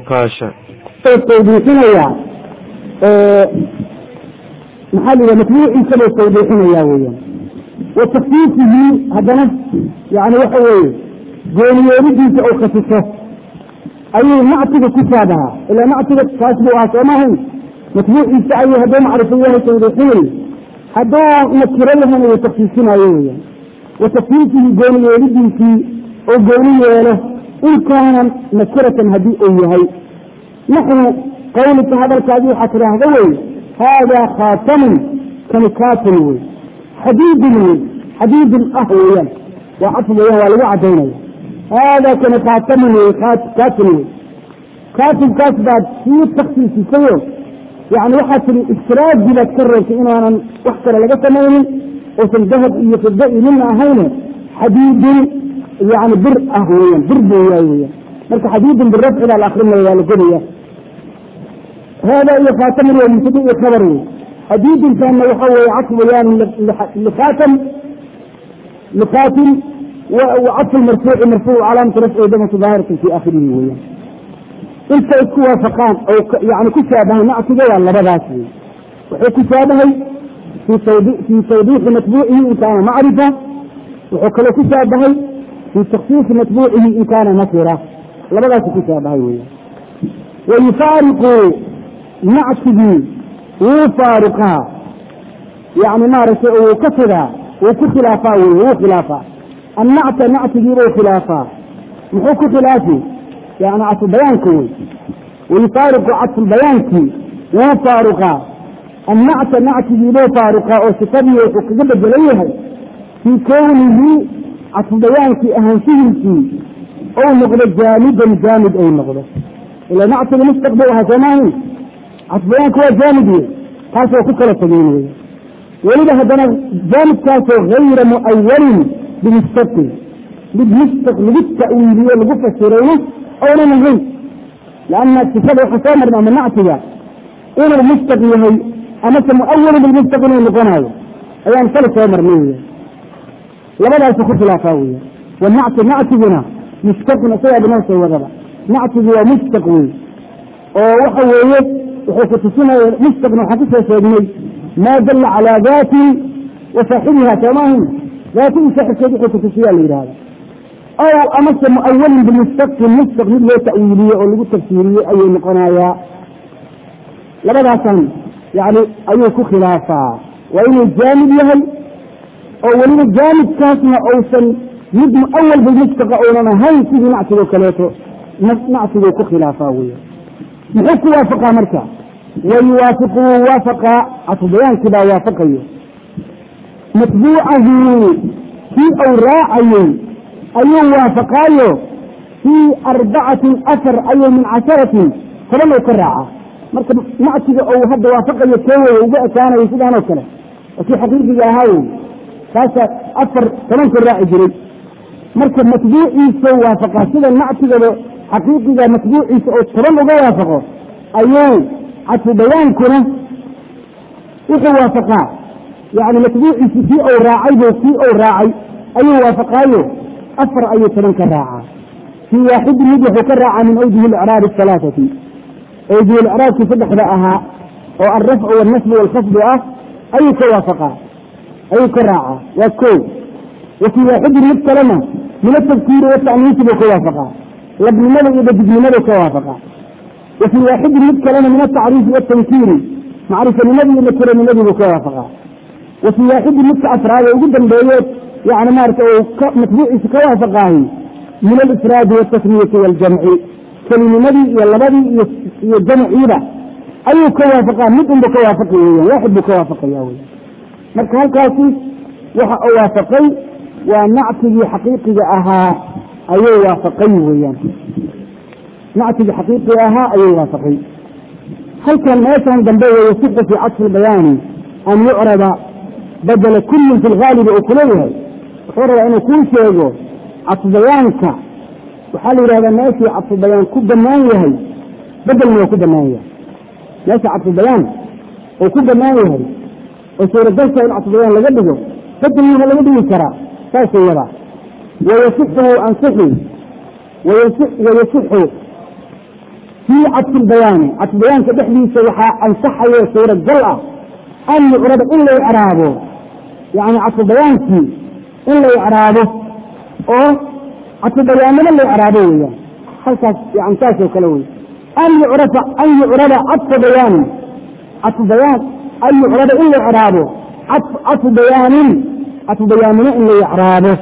kaasha tawdiixinaya maxaa la yidhaha matbuuciisa buu tawdiixinaya weeyaan wa takfiifihi haddana yani waxa weeye gooniyeelidiisa oo khasiso ayuu nactiga ku shaabahaa ilaa nactiga kaas buu ahaa soomahayn matbuuciisa ayuu hadduu macrifo yahay tawdiixinay hadduu nakiro yahana uu takfiifinayo weeyaan wa takfiifihi gooniyeelidiisii oo gooni yeelo in kaana nakiratan haddii uu yahay naxnu qawlika hadalkaadi waxaa tidhaahda wey haadaa khaatamun kani kaatun wey xadiidun wey xadiidun ah weeyaan waa caf weeyaan waa lagu cadaynaya haadaa kani khaatamun wey kaatun wey kaatunkaas baad sii taksiisisayo yani waxaa tiri istiraadi baad ka reebtay inaanan wax kale laga samaynin uusan dahab iyo fiddo iyo midna ahayne xadiidun yani bir ah weeyaan bir buu yahay weeyaan marka xadiidun birafci baa la akrinaya waa la godaya hada iyo khaatamun waa mubtada iyo khabar wey xadiidinkaana waxa weeye caf weyaan likhatam likhatim wacadfu marfuuci marfuuc calaamatu rafci damatu daahiratan fi aakhirihi weeyaan inta isku waafaqaan oo yani ku shaabahay nactiga waa labadaas wey wuxuu ku shaabahay fii tawdiixi matbuucihi in kaana macrifa wuxuu kaloo ku shaabahay fii taksiisi matbuucihi in kaana nakira labadaasu ku shaabahay weya wayufaariqu nactigii wuu faariqaa yani maaragtay wuu ka fidaa wuu ku khilaafaa wey wuu khilaafaa annacta nactigiibuu khilaafaa muxuu ku khilaafi yani cadfubayaanka wey wayufaariqu cadfulbayaankii wuu faaruqaa annacta nactigiibuu faaruqaa oo sifadii wuxuu kaga bedelan yahay fii kownihi cadfubayaankii ahaanshihiisii ou noqdo jaamidan jaamid ay noqdo ila nactiga mustaqbal ahaa soomaahin cadfubayaanka waa jaamid wey taasoo ku kala tegeen wey weliba haddana jaamidkaasoo hayra mu'awalin bimustaqil mid mustaq lagu ta'wiiliyo lagu fasirayna oonan ahayn lanna sifada waxaa soo marna ama nactiga inuu mustaq yahay amase mu'awalin bilmustaq inuu noqonayo ayaan sala soo marnay wey labadaasu ku khilaafaa weya wanacti nactiguna mustaqun isagaa binoo soo wadaba nactigu waa mustaq wey oo waxa weeye wuxuu ku tusinaya mustaqna waxaan kusoo sheegnay maa dalla calaa daati wa saaxibiha soomaahin daatidii saaxibkeed wuxuu kutusiyaa la yidhahda aw amase mu'awalin bimustaqin mustaq mid loo ta'wiiliye oo lagu tafsiiriye ayuu noqonayaa labadaasaan yani ayuu ku khilaafaa waa inuu jaamid yahay oo weliba jaamidkaasna uusan mid muawal bilmustaqa uunan ahayn sidii nactigoo kaleeto nactiguu ku khilaafaa wey muxuu ku waafaqaa marka wayuwaafiqu wuu waafaqaa cadfubayaankii baa waafaqayo matbuucahu kii uu raacayey ayuu waafaqaayo fii arbacatin afar ayuu min casharatin toban uu ka raaca marka nactiga ou hadda waafaqayo keewey uga ekaanayo sidaanoo kale oo kii xaqiiqiga ahaa wey kaasa afar toban ka raaci jiray marka matbuuciisa waafaqaa sida nactigaba xaqiiqiga matbuuciisa oo toban uga waafaqo ayuu cadfu bayaankuna wuxuu waafaqaa yani matbuuciisi kii ou raacay bu kii ou raacay ayuu waafaqaayo afar ayuu toban ka raacaa fii waaxidin mid wuxuu ka raacaa min awjihi icraabi alaaati awjihi icraabkii saddexda ahaa oo alrafcu walnasbu walkhafdu ah ayuu ka waafaqaa ayuu ka raacaa waa ko wa fii waaxidin mid kalena min atafkiiri watacniisi buu ka waafaqaa labnimada iyo dadignimadu ka waafaqaa wa fii waaxidin mid kalena min atacriifi watankiiri macrifanimadi iyo nakiranimadi buu ka waafaqaa wa fii waaxidin midka afraad ee ugu dambeeye yani maarata uu matbuuciisa ka waafaqaahi min alifraadi waltasmiyati waaljamci kelinimadii iyo labadii iyo jamciiba ayuu ka waafaqaa mid unba ka waafaqi weyan waaxid buu ka waafaqaya weyan marka halkaasi waxa uu waafaqay waa nactigii xaqiiqiga ahaa ayuu waafaqay weeyaan nactigii xaqiiqiga ahaa ayuu waafaqay halkan meeshan dambe wayasixu fii cadfi lbayaani an yucraba badela kullin fi lgaalibi uu kuleeyahay wuxuu rabaa inuu kuu sheego cadfubayaanka waxaa la yidhahdaa meeshii cadfubayaan ku banaan yahay bedelna waa ku banaan yahay meesha cadfubayaan uu ku banaan yahay oo suuragalka in cadfubayaan laga dhigo bedelna waa laga dhigi karaa saasuu wadaa wayasixu ansixi wayasixu fii fii cadfi lbayaani cadfubayaanka dhexdiisa waxaa ansaxayo suuragal ah an yucraba in la icraabo yani cadfubayaankii in la icraabo oo cadfubayaannimo la icraabo weeyaan halkaas yani saasoo kale wey an yucrafa an yucraba cadfu bayaanin cadfu bayaan an yucraba in la icraabo cadfu bayaanin cadfu bayaannimo in la icraabo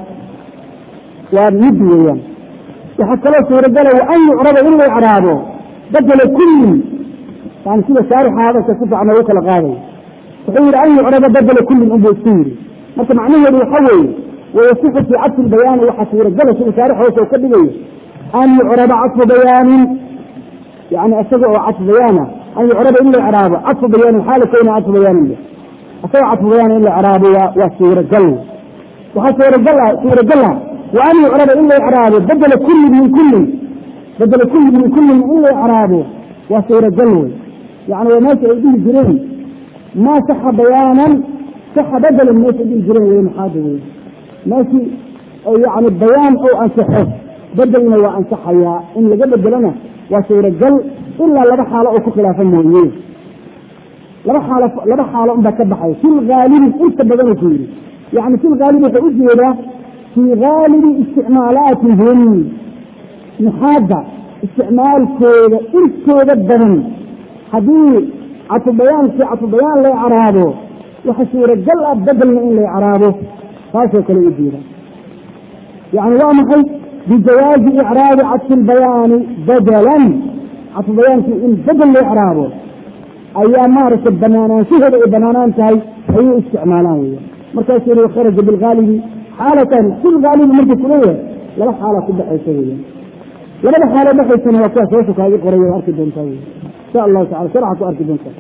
waa mid weeyaan waxaa kaloo suuragala wa an yucraba in la icraabo badela kullin yani sida shaarixa hadalka si fiican ugu kala qaaday wuxuu yihi an yucraba badela kullin unbuu isku yidhi marka macnaheedu waxa weeye wayasixu fii cadfi lbayaani waxaa suuragala sida shaarix hoose ka dhigayo an yucraba cadfu bayaanin yani isaga oo cadfu bayaana an yucraba in la icraabo cadfu bayaanin xaala kowna cadfu bayaanin isaga cadfu bayaan in la icraabo waa suuragal waxaa suuragal suuragala wa an yucraba in la icraabo badela kullin min kullin badela kullin min kullin in la icraabo waa suuragal wey yani waa meesha ay dhihi jireen maa saxa bayaanan saxa badelan meesha dhihi jireen wey maxaada wey meeshii yani bayaan ou ansaxo bedelna waa ansaxayaa in laga bedelona waa suuragal ilaa laba xaalo oo ku khilaafa mooye laba xaalo laba xaalo unbaa ka baxay fi lgaalibi inta badanuu ku yidhi yani fi lgaalibi wuxuu u jeedaa fii gaalibi isticmaalaatihim nuxaadda isticmaalkooda intooda badan haddii cadfubayaankii cadfubayaan la icraabo waxa suuragal ah bedelna in la icraabo taasoo kale u jeeda yani waa maxay bijawaazi icraabi cadfi lbayaani badalan cadfubayaankii in bedel la icraabo ayaa maaragtay banaanaanshaheeda ay banaanaan tahay ayay isticmaalaan weya markaasuu yihi kharaja bilgaalibi xaalatan fi lgaalibi markuu kuleeyahay laba xaala ku dhexaysa weya labada xaalo dhexaysana waa kuwaas hoosha kaaga qoray waa arki doontaa wey insha allahu tacala sharca ku arki doontaa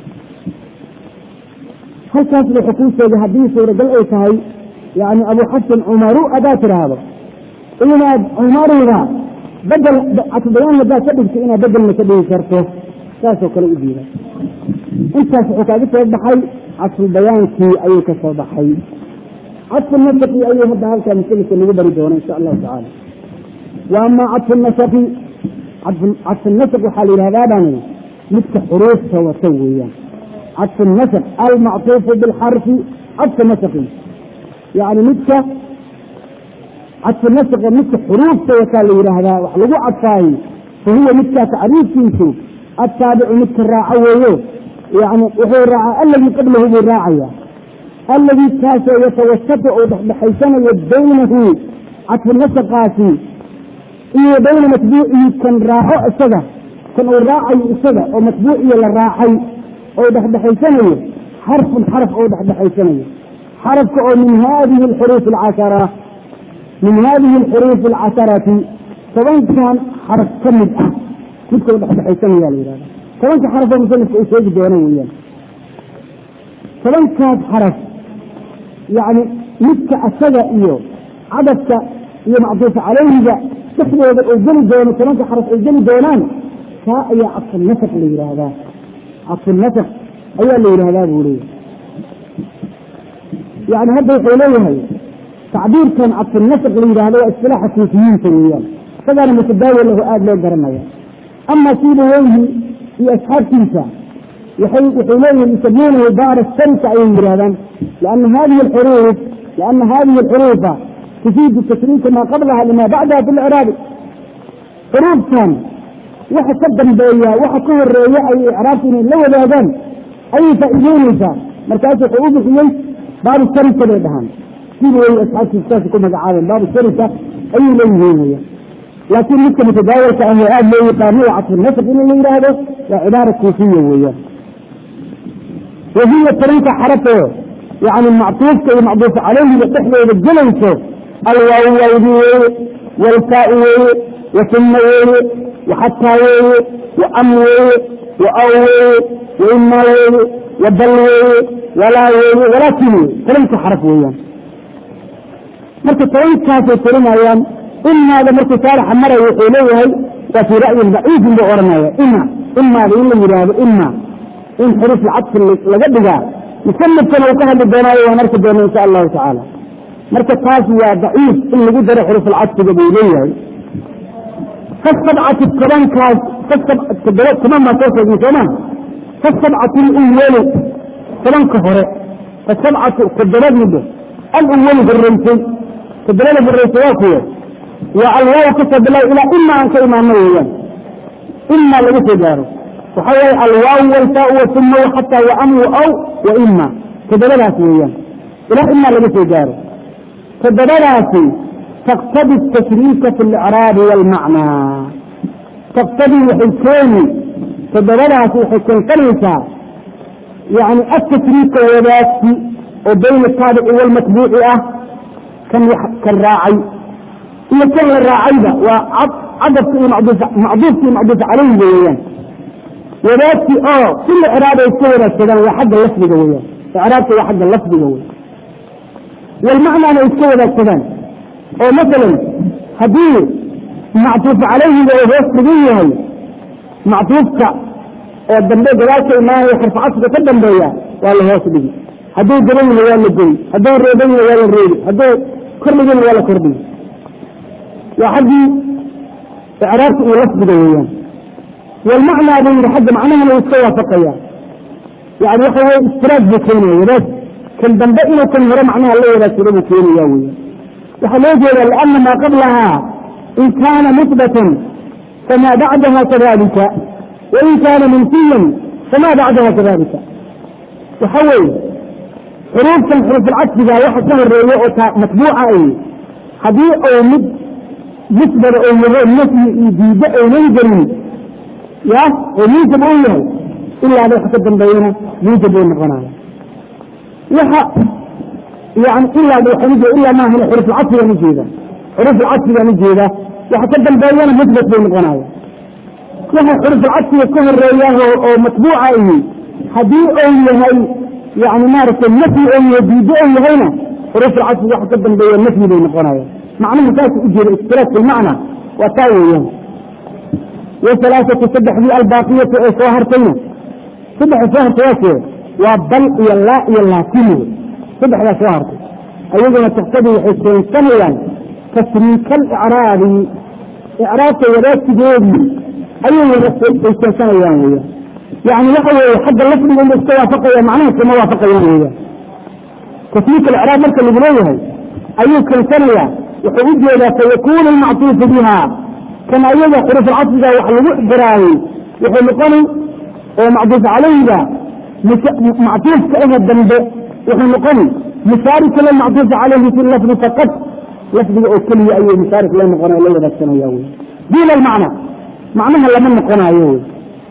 halkaas wuxuu kuu sheegay haddii suuragal ay tahay yani abu xasan cumaru adaa tiraahdo inaad cumaruda bedel cadfubayaan haddaad ka dhigto inaad bedelna ka dhigi karto saasoo kale u diida intaas wuxuu kaaga soo baxay cadfubayaankii ayuu ka soo baxay cadfu nasaki ayuu hadda halkaa masalika nagu bari doona insha allahu tacaala wa ama cadfu nasaki cadfu nasak waxaa la yidhahdaa baan midka xuruufta wata weeyaan cadfu nasak almactuufu bilxarfi cadfu nasaki yani midka cadfu naska midka xuruufta wataa la yidhaahdaa wax lagu cadfaayo fa huwa midkaa tacriifkiisu attaabicu midka raaco weeyo yani wuxuu raacaa alladii qablahu buu raacaya alladii kaasoo yatawasatu uu dhexdhexaysanayo baynahu cadfu nasaqaasi iyo bayna matbuucihi kan raaco isaga kan uu raacayo isaga oo matbuuciya la raacay oo dhexdhexaysanayo xarfun xaraf oo dhexdhexaysanayo xarafka oo min hadihi alxuruuf alcashara min hadihi alxuruuf alcasharati tobankan xaraf ka mid ah midka u dhexdhexaysanaya la yihahda tobanka xaraf oo musanifka uu sheegi doono weeyaan tobankaas xaraf yani midka asaga iyo cadadka iyo macduufa caleyhiga dhexdooda uu geli doono tobanka xaraf ay geli doonaan kaa ayaa cadfunasaq la yidhaahdaa cadfunasaq ayaa la yidhahdaa buu leeyahy yani hadda wuxuu leeyahay tacbiirkan cadfunasaq la yidhahdo waa istilaaxa suufiyiinta weeyaan isagaana mutadaawil lahu aada loo garanaya ama siiba weyhi iyo asxaabtiisa waxay wuxuu leeyihin yusamuunahu baara sarika ayay yidhahdaan liana hadihi alxuruuf liana hadihi alxuruufa tufiidu tashriika maa qablaha lima bacdaha fi licraabi xuruuftan waxa ka dambeeya waxa ka horeeya ay icraabta inay la wadaagaan ayay faa'iideyneysaa markaasu wuxuu u bixiyey baabu sarika bay dhahaan siiba weyhi asxaabtiisa saas ku magacaabeen baabu sarika ayuu leeyihiin weya laakiin midka mutadaawalka ah oo aada loo yaqaano waa cadfunasq in la yidhaahdo waa cibaara kuufiya weeyaan wahiya tobanka xarafoo yani mactuufka iyo macduufa caleyhiga dhexdooda gelayso alwaaw waawdi weeye walfaai weeye wasuma weeye waxataa weeye waam weeye waaw weeye waimaa weeye wabal weeye walaa weeye walaakin weye tobanka xaraf weeyaan marka tobankaasay tirinayaan imaada markuu saalaxa marayo wuxuu leeyahay waa fii ra'yin daciifin buu ohanaya ima imaada in la yidhaahdo ima in xuruuf lcadfi laga dhigaa musanifkana uu ka hadli doonaayo waan arki doona insha allahu tacaala marka taas waa daciif in lagu daro xuruuf alcadfiga buu leeyahay fasabcatu tobankaas toddoba toban baa soo sheegay sooma fasabcatu luwali tobanka hore fasabcatu toddobad middo alwali horeysay toddobada horeysay waa kuwe waa alwaaw kasoo bilaw ilaa ima aan ka imaano weeyaan ima laga soo gaaro waxa waaye alwaaw walfaa wasuma xataa waan waaw wa ima toddobadaas weeyaan ilaa ima laga soo gaaro toddobadaasi taqtadi tashriika fi اlcraabi wاlmacnaa taqtadii waxay keeni toddobadaasi waxay keensanaysaa yani atashriika wadaagsi oo bayna taabici walmatbuuci ah kan kan raacay iyo kan la raacayba waa cadabka iyo macduufka iyo macduuf calayhiga weeyaan wadaagsi oo kula ciraab ay iska wadaagsadaan waa xagga lafdiga weeyaan icraabka waa xagga lafdiga wey walmacnaana ay iska wadaagsadaan oo masalan haddii mactuuf calayhiga uu hoos dhigan yahay mactuufka oo dambe gadaalka imaanaya xarfacasiga ka dambeeya waa la hoos dhigi hadduu gaban yahay waa la goy hadduu reeban yahay waa la reebi hadduu kordhigana waa la kordhigi waa xaggii icraabka iyo lafdiga weeyaan walmacnaa buu yihi xagga macnahana uu iska waafaqaya yani waxa weye istiraad buu keenaya wadaag kan dambe inuu kan hore macnaha la wadaagsado buu keenaya weya waxaa loo jeeda liana maa qablahaa in kaana musbatan famaa bacdaha kadalika wain kaana manfiyan famaa bacdaha kadalika waxa weeye xuruuftan xuruufulcadsiga waxa ka horeeya oo matbuuca ay haddii uu mid musbada oo yaho nafyi iyo diiddo aynan gelin ya oo muujab uu yahay ilaaba waxa ka dambeeyana muujab uu noqonaya waxa yani ilaa ilaa maahan xuruufulcadsigaan ujeeda xuruufulcadsigaan ujeeda waxa ka dambeeyana musbat bay noqonaya waxa xuruufulcadsiga ka horeeya oo matbuuca ihi haddii uu yahay yani maaragtay nafyi oo yahay diiddo oo yahayna xuruufulcadsiga waxa ka dambeeya nafyi bay noqonaya macnaha saas ujeeda istiraak filmacna waa taa weeyaan wahalaaatu saddexdii albaaqiyatu ee soo hartayna saddexa soo hartay waakee waa bal iyo laa iyo laakin wey saddexdaa soo hartay ayaguna taktadii waxay keensanayaan tasriika alicraabi icraabka wadaagsigeedii ayay ay keensanayaan weeyaan yani waxa weeye xagga lafdiga inba iska waafaqaya macnaha iskama waafaqayaan weeyaan tasriika alicraab marka lagu leeyahay ayuu keensanayaa wuxuu u jeedaa fayakunu almactuufu biha kan ayaga xuruufulcasriga wax lagu xiraayey wuxuu noqoni oo macduuf calayhiga mactuufka aha dambe wuxuu noqoni musaarika lilmacduufi calayhi fi lafdi faqad lafdiga oo keliya ayuu musaarik la noqonay la wadaagsanaya wy duuna almacna macnaha lama noqonaayo wy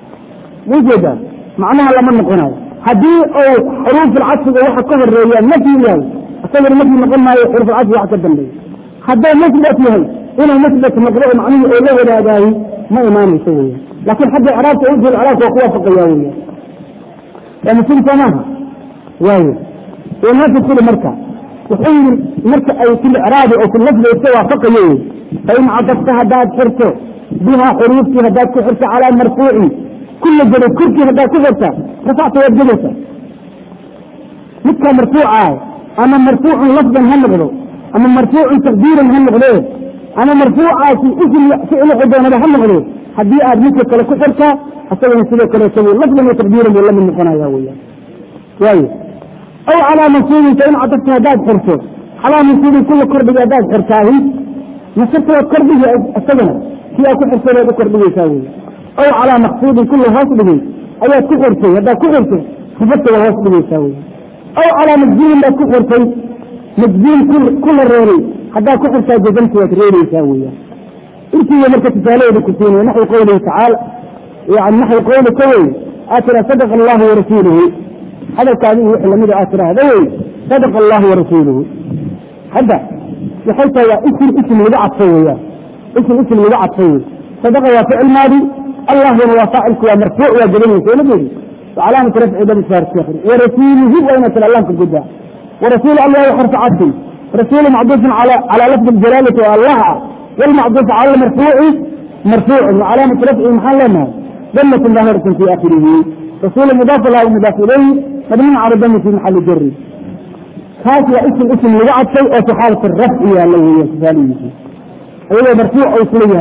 ujeeda macnaha lama noqonayo haddii uu xuruufulcasriga waxa ka horeeya nafyi yahay isagana nafyi noqon maayo xuruufulcasriga wax ka dambeeya hadduu musbat yahay inuu musbat noqdo oo macnihii oo la wadaagaayo ma imaanayso weya laakiin xagga icraabka ujhul icraabka waa ku waafaqaya weya waa muslim soo maaha waayo wanaasi kuli marka wuxuu yidhi marka ay fi licraabi oo fi lafdi iska waafaqayo wey fain cadafta haddaad xirto biha xuruuftii haddaad ku xirto calaa marfuucin kula jabay korkii haddaad ku xirta rafacta waad jabaysa midkaa marfuucaah ama marfuucun lafdan ha noqdo ama marfuucun taqdiiran ha noqdee ama marfuucaasi ism ficil wuxuu doonaba ha noqdo haddii aad midka kale ku xirtaa asagana sidoo kaleeto lafdan wa taqdiiran buu lamid noqonaya weya waayo aw calaa mansuubin fain cadafta haddaad xirto calaa mansuubin kula kordhiga haddaad xirtaahi nasarta waad kordhigi isagana kii aad ku xirtay baad u kordhigaysaa wey aw calaa maqsuudin kula hoos dhigay ayaad ku xirtay haddaad ku xirto sifadta waad hoos dhigaysaa wey aw calaa majzuumin baad ku xirtay majzuum kula reebay haddaad ku xirtaa jazamta waad reebaysaa weya intiiba marka tusaalaheeda ku siinaya naxwi qawlihi tacaala yani naxwi qawli ka wey aad tira sadaqa allahu warasuuluhu hadalkaadi iyo wixii lamida aad tiraahda wey sadaqa allahu warasuuluhu hadda waxay tahay waa isim isim lagu cadfay weyaan isim isim lagu cadfay wey sadaqa waa ficil maadi allahuna waa faacilku waa marfuuc waa gedanaysa ona jeedi وcalaamaة rafci damsar warasuuluhu waa ina tira lamka gudaa warasuul allah xarfu cadfin rasuulu macduufin calى lafdi اjalaalati oo allah ah wlmacduuf cala marfuuci marfuucin وcalaamaة rafci maxaan leenahay damatn daahiratin fi akhirihi rasuul mudaaf lah mudaaf ilayhi mabniin cala dami fi maxali jari kaas waa ism ism lagu cadfay oo fi xaalat rafci yaala weya tusaalihiisi ayagoo marfuuc oo isla yahay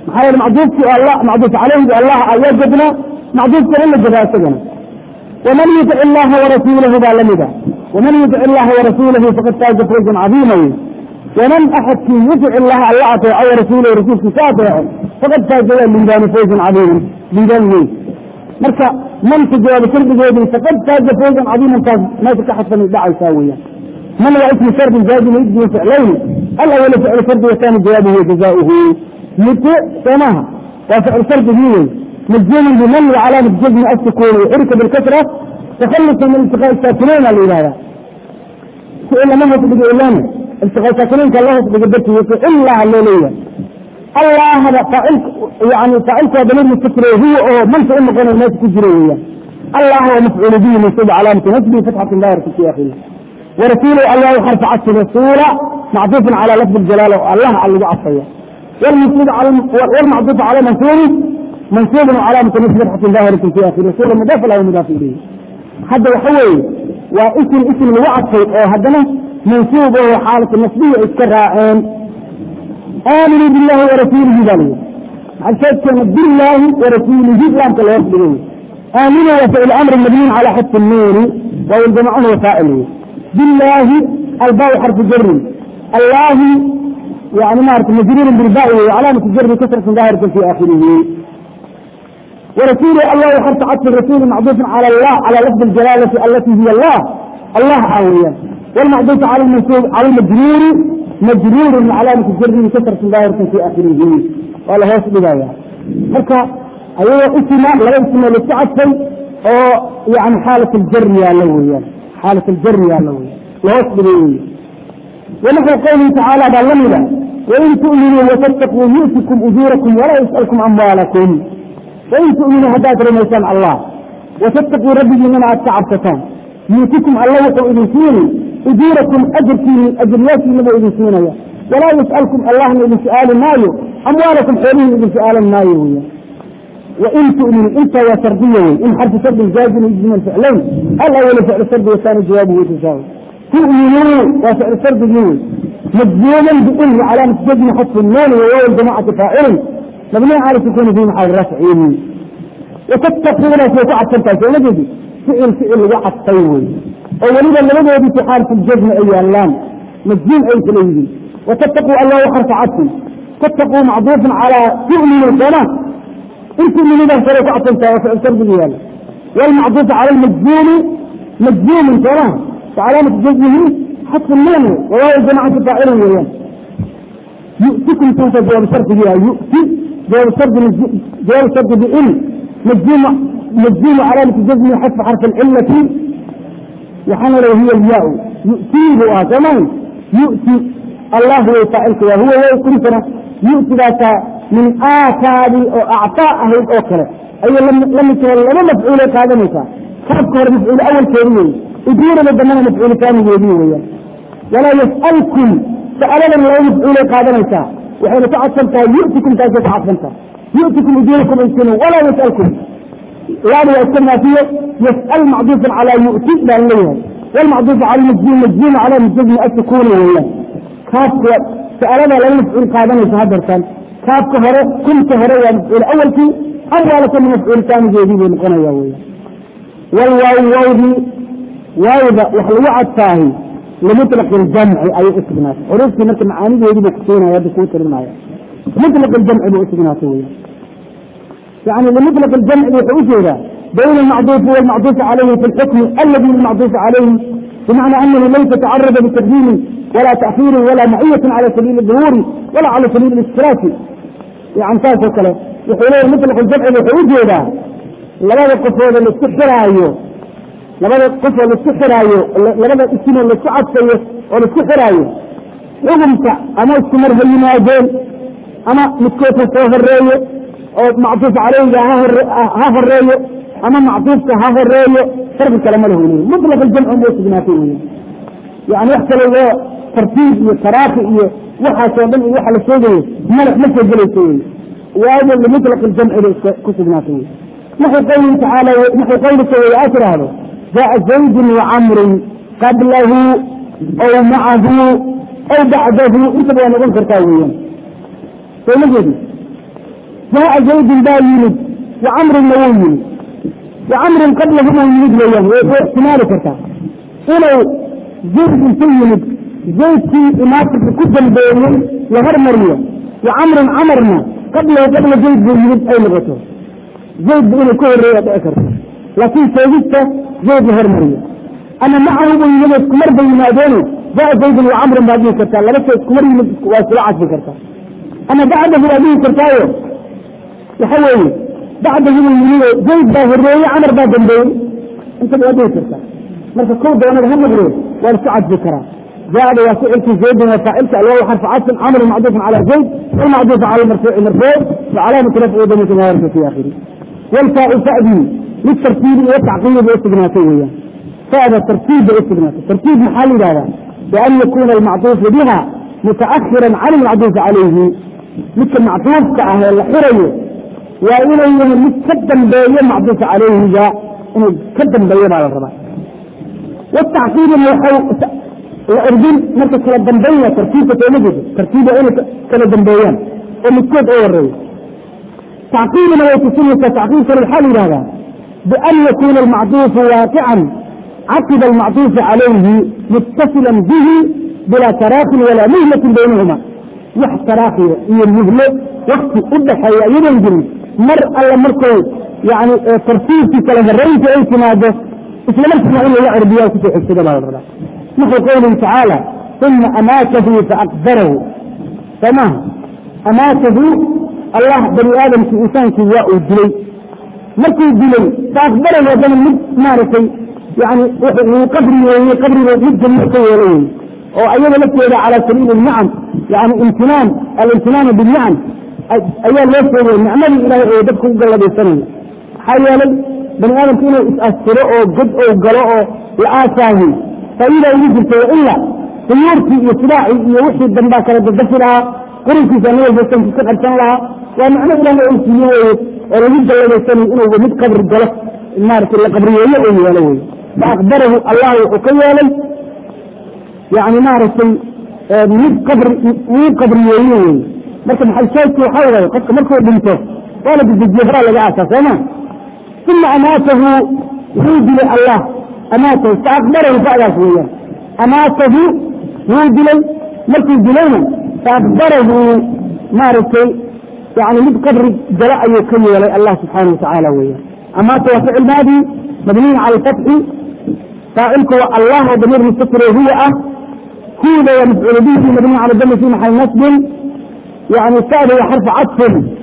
maxaa yeele macduufkii allah macduuf caleyhi allah ayaa jebnaa macduufka in la jebaa isagana waman yutic illaha warasuulahu baa lamida waman yutic illaha warasuulahu faqad faaza fawzan cadiima wey waman axadkii yutic illaha alla ateeco warasuulahu rasuulkiisa ateeco faqad faaza waa liibaani fawzan cadiiman liibaan weyn marka manka jawaabo shardigeedii faqad faaza fawzan cadiiman taas meesha ka xadfan dhacaysaa weeyaan من هو اسم شرط جازم يجزم فعلين الأول فعل شرط والثاني جوابه وجزاؤه يطيع سماها وفعل شرط هي مجزوم بمن وعلامة جزم السكون وحركة بالكسرة تخلص من التقاء الساكنين الإلهة سئل ما هو تبقى إلانا التقاء الساكنين كالله تبقى بركي يطيع إلا الليلية الله هذا فعلك يعني فعلك دليل الفكرة هو أو من فعل مقام الناس تجريه الله هو مفعول به من سبع علامة نسبه فتحة الله في آخره ورسوله الله حرف عطف رسولا معطوف على لفظ الجلالة الله على اللي عطيه والمنصوب على والمعطوف على منصوب منصوب وعلامة نصب فتحة ظاهرة في آخر رسول مضاف له مضاف إليه هذا وحوي واسم اسم الوعد هذا منصوب وهو حالة النصبية الكرائن آمنوا بالله ورسوله ذلك عشان كلمة بالله ورسوله لا تلوث آمنوا وفعل أمر المبني على حد النور والجماعة وفائله بالله الباء حرف جر الله يعني ما عرفت مجرور بالباء وعلامة الجر كسرة ظاهرة في آخره ورسول الله حرف عطف الرسول معطوف على الله على لفظ الجلالة التي هي الله الله عاوية والمعطوف على المنصوب على المجرور مجرور من علامة الجر كسرة ظاهرة في آخره قال هو بداية مركا أيوة اسم لا اسم للتعفي أو يعني حالة الجر يا لويا حالة الجر يا لويا ويصبر ونحو قوله تعالى بالله وإن تؤمنوا وتتقوا يؤتكم أجوركم ولا يسألكم أموالكم وإن تؤمنوا هدات رميسان الله وتتقوا ربي من التعبتان يؤتكم الله وقوا إذن أجوركم أجركم أجرياتي من إذن سينيا ولا يسألكم الله من إذن سؤال مايو أموالكم حولين إذن سؤال مايو وإن تؤمنوا أنت يا سردية إن حرف سرد جازم يجزم الفعلين الأول فعل سرد والثاني جوابه وتجاوز تؤمنوا وفعل سرد يوز مجزوما بإن علامة جزم حذف النون وواو الجماعة فاعل مبني على سكون في محل رفع وتتقون في وقعة سرطة نجد فعل فعل وقع طيوي أولينا لماذا يبي في حالة الجزم أي اللام مجزوم أي فليدي وتتقوا الله حرف عطف تتقوا معضوف على تؤمنوا سنة انت من اذا فرق اعطنت وفعل سرد ديالا والمعطوف على المجزوم مجزوم تراه وعلامة جزمه حتى النون وهو الجماعة فاعله ويان يؤتكم توتا جواب سرد بها يؤتي جواب سرد جواب سرد بإن مجزوم مجزوم علامة جزمه حذف حرف العلة وحنا لو هي الياء يؤتيه كمان يؤتي الله هو فاعلك وهو هو كنتنا يؤتي ذاك من آثار أو أعطاء أهل الأوكرة أي لم لم يكن لما مفعول هذا مثلا كيف كان مفعول أول كريم يدير بدنا مفعول ثاني يدير ولا يسألكم سألنا الله مفعول هذا مثلا وحين تعصمت يؤتكم تأتي تعصمت يؤتكم يديركم إنسان ولا يسألكم لا يسألنا فيه يسأل معضوف على يؤتي لأنه والمعضوف على المجزوم مجزوم على المجزوم السكون ولا كاف سألنا لا مفعول هذا مثلا هذا كان كاف هره كنت هره والمفعول الأول في أول كل مفعول ثاني جديد نقنا يا ويا والواو واو دي واو ده وحلوعة تاهي لمطلق الجمع أي اسمنات عرفت مثل معاني جديد بكتينا يا بكوت المايا مطلق الجمع باسمنات ويا يعني لمطلق الجمع بحوشه بين المعطوف والمعطوف عليه في الحكم الذي المعطوف عليه بمعنى أنه ليس تعرض بتقديم ولا تأخير ولا معية على سبيل الظهور ولا على سبيل الاشتراك يعني تاسو كله يقولون مطلق الجمع بحوجه ده لماذا قصوا للاستحرايو لماذا قصوا للاستحرايو لماذا اسمه للاستعطيه والاستحرايو وقمت أما استمر هينادين أما متكوفة فوق الرأي أو معطوف عليه ها الرأي أما معطوف ها الرأي فرق الكلام له مطلق الجمع بحوجه يعني يحصل له ترتيب وتراخي waxaa soo dhan waxa la sheegayo mala ma soo gelayso wey waayo limutlaq الجمع bay ku sugnaatay wey naxو qawlihi tacaala naxو qawlika wey aa tiraahdo jaءa زayd وcamr qablahu aw macahu aw bacdahu intaba waa noqon kartaa weeyaan soo ma jeedi jaa zaydin baa yimid wa camrinna wuu yimid wa camrin qablahum uu yimid weeyaan way ixtimaali kartaa inuu zayd intu yimid zaydkii imaatinka ku dambeeyey la hormariyo wa camrin camarna qablahu qabla zayd buu yimid ay noqoto zayd bu inuu ka horreeya dhici karto laakiin sheegista zayd la hormariyo ama macahu buu yimid iskumar bay yimaadeeno jaa zaydin wa camrin baad dhihi kartaa laba shay iskumar yimid waa isula cadfi kartaa ama bacdahu baad dhihi kartaayo waxa weeye bacdahu buu yimid zayd baa horreeye camar baa dambeeyey inta waa dhihi kartaa marka kow doonada ha noqdo waa isku cadfi karaa جاء واسعك زيد وفاعلك الواو حرف عطف عمر معطوف على زيد والمعطوف على المرفوع مرفوع وعلامة رفعه ضمير ما يرفع في آخره والفاء فأدي للترتيب والتعقيب والاستغناثية فهذا ترتيب والاستغناثي ترتيب محل هذا بأن يكون المعطوف بها متأخرا عن المعطوف عليه مثل معطوف كأهل الحرية وإليه متقدم بين معطوف عليه جاء إنه قدم بين على الرباط والتعقيب الأردن مركز كلا دنبية ترتيبة تولجد ترتيبة إلى كلا دنبيان ومتكود أول رئيس تعقيب ما يتسمى تعقيب في الحال هذا بأن يكون المعطوف واقعا عقب المعطوف عليه متصلا به بلا تراخ ولا مهلة بينهما وح تراخي هي المهلة وقت أدحى ينجل مر الله مركو يعني ترتيب في كلا الرئيس أي سنادة إسلام السماء إلا العربية وكتو حسد الله الرضا مثل قوله تعالى ثم أماته فأقدره تمام أماته الله بني آدم في إنسان كياء الدلي مركي الدلي فأقدره ودن مد مارسي يعني قبري وهي قبري مد جميع وليه وأيضا لك على سبيل النعم يعني امتنان الامتنان بالنعم أيام ليس النعمة إلى يدبكم قال لي سنة حيالي بني آدم كينا يتأثروا قد أو قلوا لآساهي فإذا يجب إلا سيورتي إصلاحي يوحي الدنبا كانت تدفلها قرنتي سنوية بسن في كبر لها ومعنى إلا ما أنسيه ورجل جل يسني إنه ومد قبر الجلس النار كل قبرية يؤوي ولوي فأقدره الله وحكي لي يعني مارسي مد قبر مد قبرية يؤوي مركب حل شيء وحوله قد مركب بنته قال بالجهرة لقى أساسا ثم أماته يوجد الله أماته فأقبره فألا شوية أماته يوجد ملك الجلينا فأقبره ماركي يعني من قبر جلاء يكمل لي الله سبحانه وتعالى وياه أماته وفعل ماضي مبني على الفتح فاعلك الله ضمير مستتر هو أه كود ومفعول به مبني على الدم في محل نسب يعني سأل حرف عطف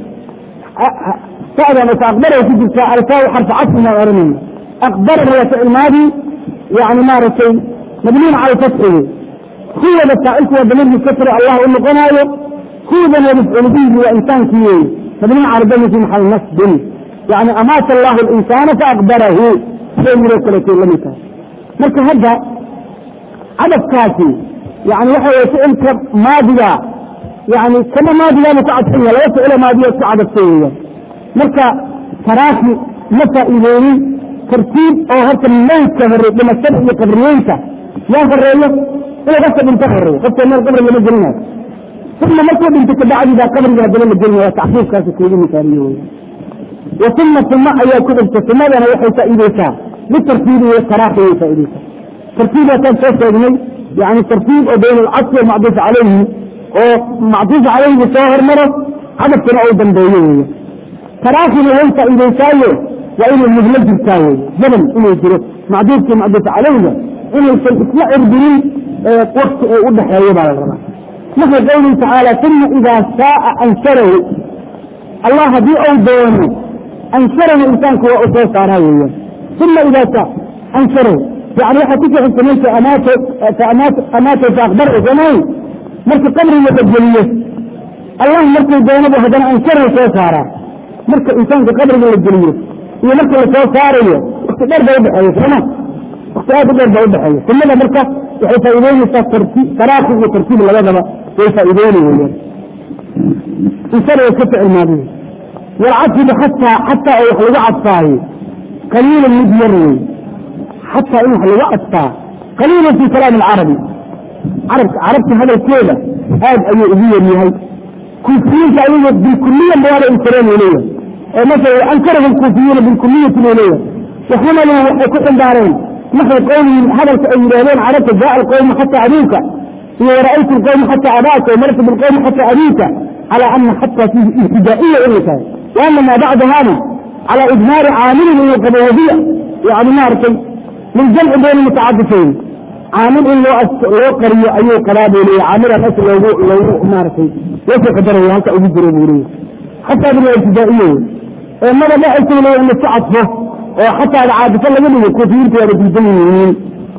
سأل فأقبره في جلسة على حرف عطف ما أرمي أقبره وفعل ماضي يعني مارتي مبنين على فتحه هو بسائلك وبنين مستتر الله أنه قناية هو بن يمفعل به وإنسان كيه مبنين على دم في محل نسب يعني أمات الله الإنسان فأقبره شيء من الكلتين لم يكن مركز هذا عدد كافي يعني وحي سئلك ماضية يعني كما ماضية متعدية لا يسئل ماضية تعددية مركز تراكي متى إليني ترتيب او هرت الليل كفر لما السبع يقبرينك يا فرية إلا قصة بنت فرية قصة من القبر اللي مجرنا ثم مركب بنت تبعد إذا قبر إذا دلل الجنة وتعفيف كاسة كلين مثالية وثم ثم أيها كتب ثم أنا وحي سائدك بالترتيب والتراخي سائدك ترتيب كان سوى يعني ترتيب بين العصر المعطوف عليه ومعطوف عليه بساهر مرة عدد سنة أو دنبوية تراخي وانت إذا سايه وإنه المهلج التاوي زمن إنه يجري معدود معدود علينا إنه يطلع إربرين وقت وضح يوم على الرمى مثل قوله تعالى ثم إذا شاء أنشره الله دي أو دونه أنشره الإنسان كوا أصوص عراويا ثم إذا شاء أنشره يعني حتى أنت ملك أماته فأماته أماته فأخبره زمان ملك قبر يتجليه الله ملك دونه بهذا أنشره سوسارا ملك إنسان في قبر يتجليه iyo marka lasoo saarayo wakti dheer bay udhexeeya sooma wakti aad u dheer bay udhexeeya sunnada marka waxay faa'iideynaysaa tartiib taraaki iyo tartiib labadaba way faa'iideyni weyaan insana way ka ficil maadiya walcadfiba xataa xataa oo wax lagu cadfaayo qaliilan mid yar wey xataa in wax lagu cadfaa qaliilan fi kalaami alcarabi carabka carabta hadalkeeda aad ayuu ugu yar yahay kuufiyiinta ayaga bilkuliya mawaada inkareen uu leeyahay oo masala ankarahu lkuufiyuuna bilkuliyati buu leeyahay waxamalu waxay ku ximbaareen naxwi qowlihim hadalka ay yidhahdeen carabta jaa alqowmu xataa abuuka iyo wara'aytu alqowma xataa abaaka wamartu bilqowmi xataa abiika calى ana xataa fiihi ibtidaa'iya inay tahay waana maa bacdahana calى idmaari caamilin in qabo wahiya yani maaragtay liljamci bayna mutacadifayn caamil in loo loo qariyo ayuu qabaa buu leeyahy caamilan as loogu loogu maaragtay loosoo qadaraya halka ugu jiro buu leeyahy xataa bin waa ibtidaa'iya wey ee maba dhacaysa leeya in laisku cadfo oo xataa caadifo laga dhigo kuufiyiinta waaba diidan yihiin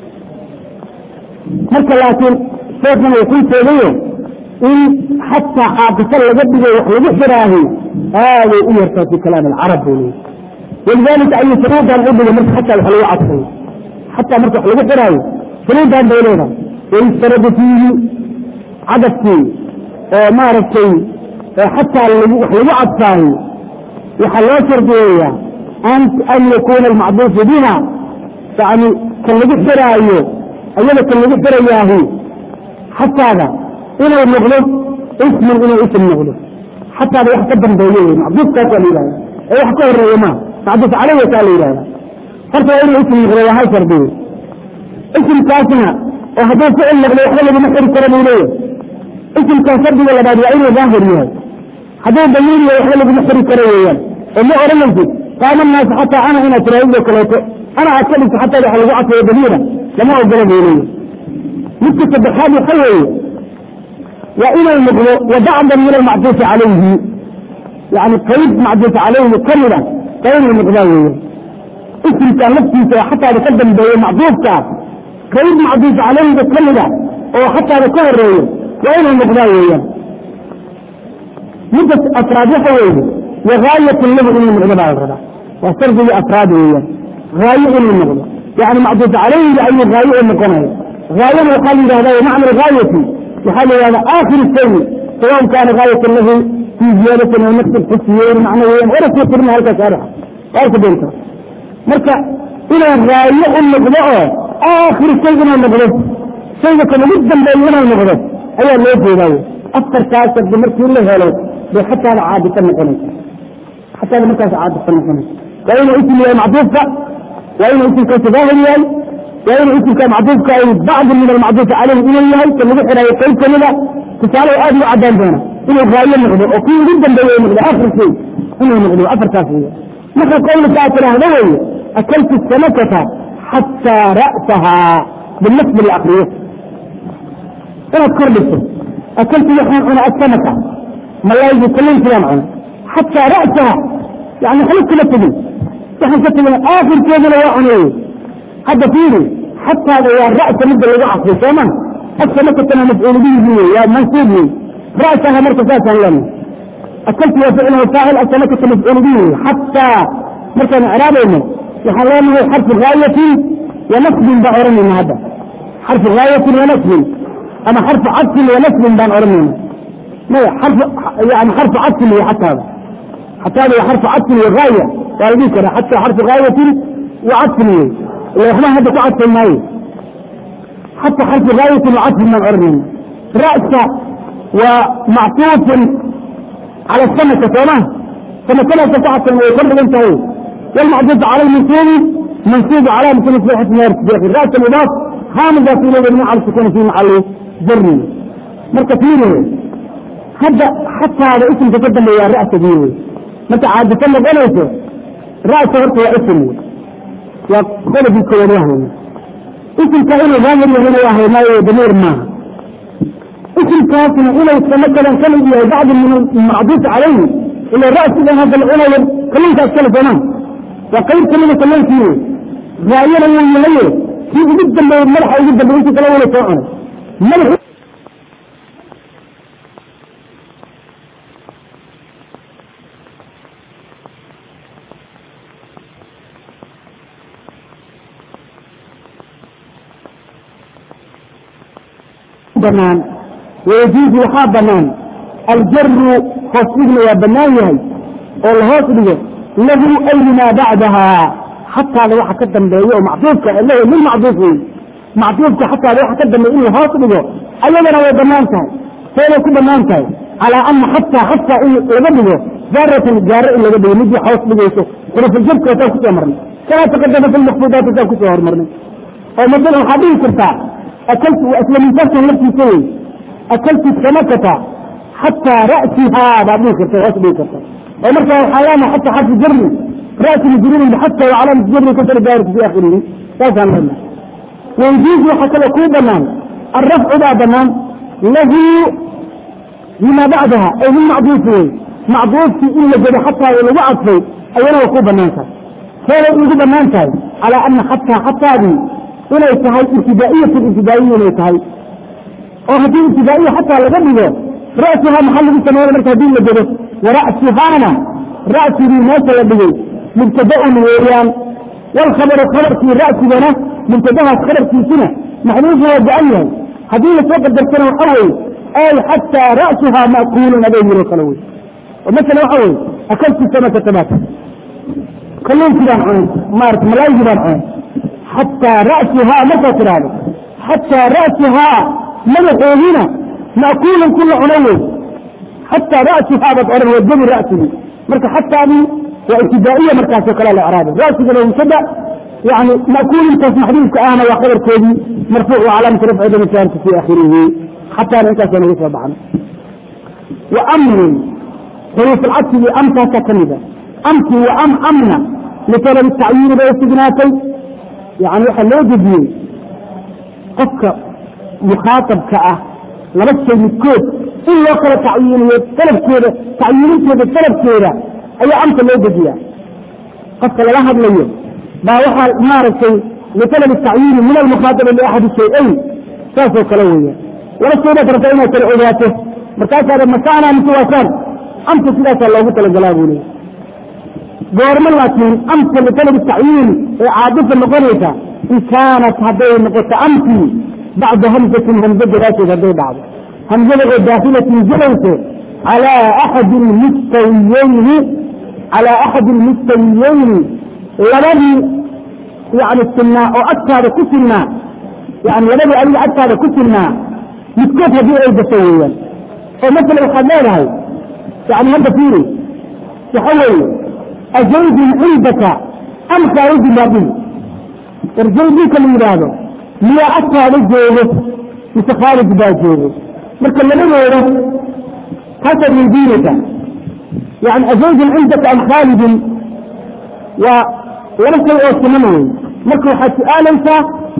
marka laakiin sheekhan uu kuu sheegayo in xataa caadifo laga dhigo wax lagu xiraahi aaday u yartaa fi kalaam alcarab buu leeyahy walidalika ayuu shuruudan u dhigay marka xataa wax lagu cadfayo xataa marka wax lagu xiraayo shuruudan bay leedahay wayustaradu fiihi cadafkii oo maaragtay xataa wax lagu cadfaahi waxaa loo shardiyeeyaa an yakuna almacduufu biha yani kan lagu xiraayo ayada kan lagu xirayaahi xataada inuu noqdo isman inuu ism noqdo xataada wax ka dambeeyo wey macduufkaasaa la yihahda ee wax ka horeeya ma macduuf caleyha kaa la yihahda horta waa inuu ism noqdo waa hal shardiye isimkaasna oo hadduu ficil noqdo waxba laguma xiri karo buu leeyahay isimkaa shardiga labaad waa inuu daahir yahay hadduu damiir yahay waxba laguma xiri karo weeyaan oo ma oranaysid qaama naasu xataa ana inaad tiraahdo kaleeto ana aad ka dhigto xataa waxa lagu cadfayo damiira lama ogola buu leeyahay midka saddexaad waxa weeye waa inuu noqdo wabacdan min almacduufi calayhi yani qayb macduuf calayhi kamida waa inuu noqdaa weeyaan isimka laftiisa oo xataada ka dambeeya macduufka qayb macduuf calayhiga kamida oo xataada ka horeeyo waa inuu noqdaa weeyaan midda afraad waxa weeye wagaayatun lahu inuu noqdo baa la rabaa waa shardigii afraad weeyaan haayo inuu noqdo yani macduuf calayhiga ayuu haayo u noqonaya haayana waxaa la yidhahda macna algaayati waxaa la yidhahda aakhir shay sawaءn kaana gaayatan lahu fii ziyaadatin aw naqsin xisiyeyn macna weeyaan wara soo tirina halkaas arixa waarka doonta marka inuu haayo u noqdo oo aakhir shay inuu noqdo shayga kan ugu dambeeyo inuu noqdo ayaa loo jeedaayo afarkaas shardi markii la helo bay xataada caadisa noqonaysa xataada markaas caadisa noqonaysa waa inuu isim yahay macduufka waa inuu isimkaasi daahir yahay waa inuu isimka macduufka ay bacdi min almacduufi caleyhi inuu yahay ka lagu xiraayo qayb kamida tusaale aad ugu cadaan doona inuu haayo noqdo oo kii ugu dambeeye noqdo akhir shay inuu noqdo afartaas weya marka qowlika aad tidhaahdo weeye akaltu samakata xataa ra'sahaa bilnasbi la akriyo inaad kor dhigto akaltu waxaan cuna asamaka malaaygu kalluunkiibaan cuna xataa ra'saha yani waxba kama tegin waxaan ka tegin aakhirkeeduna waa cuneeye hadda fiiri xataada waa ra'sa midda lagu casray sooma asamakatana mafcuul bihi wey waa mansuub wey ra'saha marka saasaan leenahay akaltu waa ficluhu faacil asamakata mafcuul bihi wey xataa markaan icraabayno waxaan leenahay xarfu gaayatin wa nasbin baan oranayna hadda xarfu gaayatin wa nasbin ama xarfu cadfin wa nasbin baan oranayna maya xarfu yani xarfu cadfin wey xataada xataada waa xarfu cadfin wa gaaya waa la dhihi karaa xataa xarfu gaayatin wa cadfin wey ila waxba hadda ku cadfay maayo xataa xarfu gaayatin wa cadfin baan oranayna ra'sa waa mactuufun cala samaka sooma samakadaasa ku cadfan way kor dhigan tahay والمعدود على المنصوب منصوب على مثل مصلحة النار رأس المضاف هامزة في لغة من على السكون في محل جري مركة فيه هذا حتى هذا اسم تقدم يا رأس ديه متى عاد تسمى بلوته رأس ورطة اسم وقال في كورياه اسم كائن غامر وهنا وهي ما يدمير ما اسم كائن إلى يتمكن كان بعض من المعدود عليه إلى رأس هذا العلم كلمة أتكلم تمام وقيل كلمة كلمة فيه غايرا من الليل فيه جدا من الملح جدا من انت كلام ولا سواء ملح بنان ويجوز وحاب بنان الجر خاصين يا بنايه والهوس ديه له أي ما بعدها حتى لو حكدم بيه معطوفك اللي هو من معطوفه معطوفك حتى لو حكدم بيه إنه هاصل له أيضا هو بنانته فإنه كو بنانته calaa ana xataa xataa in laga dhigo zaaratan gaaro in laga dhigo midii hoos dhigayso xurufuljarka wataan kusoo marnay kamaa taqadama fi lmakfuudaat wataan kusoo hormarnay oo masalan waxaad dhihi kartaa akaltu isla misaaskan laftiisa wey akaltu samakata xataa ra'sihaa baad dhihi karta hoos dhigi karta oo markaa waxaa leenahay xataa xarfu jarri ra'si majruurin bixata wa calaamatu jarri kasar daarika fi akhirihi saasaan leenahay ويجوز وحكى كو بنان الرفع ذا بنان له لما بعدها أي من معضوف معضوف في إلا جد حتى ولو عطفه أولا وكو بنان كاي فهو يجب بنان كاي على أن حتى حتى دي إلا يتهي ابتدائية الابتدائية إلا يتهي أو هذه ابتدائية حتى لقبله رأسها محل بالسماوات مركزين لجده ورأسها أنا رأسي دي ما سيبدي مبتدأ ويريان والخبر خبر في رأس بنا منتبهة خبر في سنة محلوف هو بأيه هذه الفقر درسنا وحوي أي حتى رأسها مأكول نبيه الخلوي ومثلا وحوي أكلت سمكة تماتا كلهم كده عين مارت ملايين كده عين حتى رأسها متى تراني حتى رأسها مدحوهنا مأكول كل عنوي حتى رأسها بطعره والجب رأسه مركا حتى دي وابتدائية مركز كلا الإعراب رأسه لو مبتدأ يعني مأكول انت محدود كأنا وخبر كودي مرفوع وعلامة رفع دم كانت في آخره حتى لا يكاسر نريد طبعا وأمر حروف العطف أمتى ككلمة أمت وأم أمنة لطلب التعيين باستجناتي يعني حلو جديد قفك مخاطب كأه لبس الكود إلا وقت تعيين طلب كده تعيين كده طلب كده أي أمت لو جديد قفك لا هذا اليوم ما وحى مارسي لطلب التعيين من المخاطب لأحد الشيئين ساسو كلوية ولا سيدة رفعنا تلعباته مركز هذا مسانا متواسان أمت سيدة الله مثل جلابوني قورما لكن أمت لطلب التعيين عادة المقرية إن كانت هذه النقطة أمتي بعد همزة همزة دراسة هذه بعض همزة داخلة جلوسه على أحد المستويين على أحد المستويين labadii yani sinaa oo agtaada ku sinaa yani labadii adiga agtaada ku sinaa midkood haddii ay gaso weeyaan oo masala waxaad leedahay yani hadda fiiri waxa weeye azaydun cindaka am khaarijin baa dhihi war zayd ninka la yidhaahdo miyaa agtaada joogo mise khaarij baa joogo marka labadooda kaasaad weydiinaysaa yani azaydun cindaka am khaalidin waa laba shay oo siman wey marka waxaad su-aalaysaa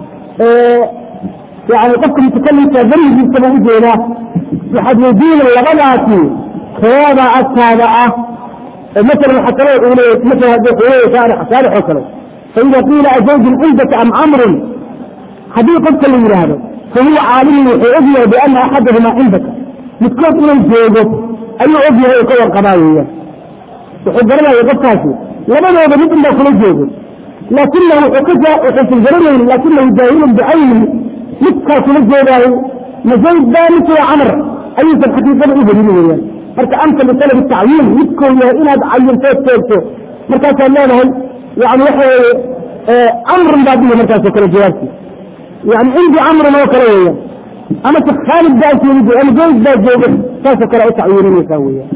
yani qofka mutakalimka darigiisaba ujeedaa waxaad weydiinay labadaasi keeda agtaada ah masalan waxaa kale uu leeya masala haddii xuleeya shaarix shaarix oo kale faida qiila azawjun cindaka am camrun haddii qofka la yidhaahdo fahuwa caalimun wuxuu ogyahay biana axadahumaa cindaka midkood inuu joogo ayuu ogyahay oo ka warqabaa weeyaan wuxuu garanaya qofkaasi labadooda mid inbaa kula joogo laakinahu wuxuusan garanayn laakinahu jaahilun bicayni midkaa kula joogaayo mazayd baa mise waa camar ayuusan xaqiiqada u helin weyaan marka anta litalab tacyiin midkoo yahay inaad cayintood teegto markaasaad leedahay yani waxa weeye camrun baa dhihi markaasoo kale jawaabti yani cindi camrun oo kale weeyaan amase khaalid baa joogo ama zayd baa joogo saasoo kale u tacyiininaysaa weeyaan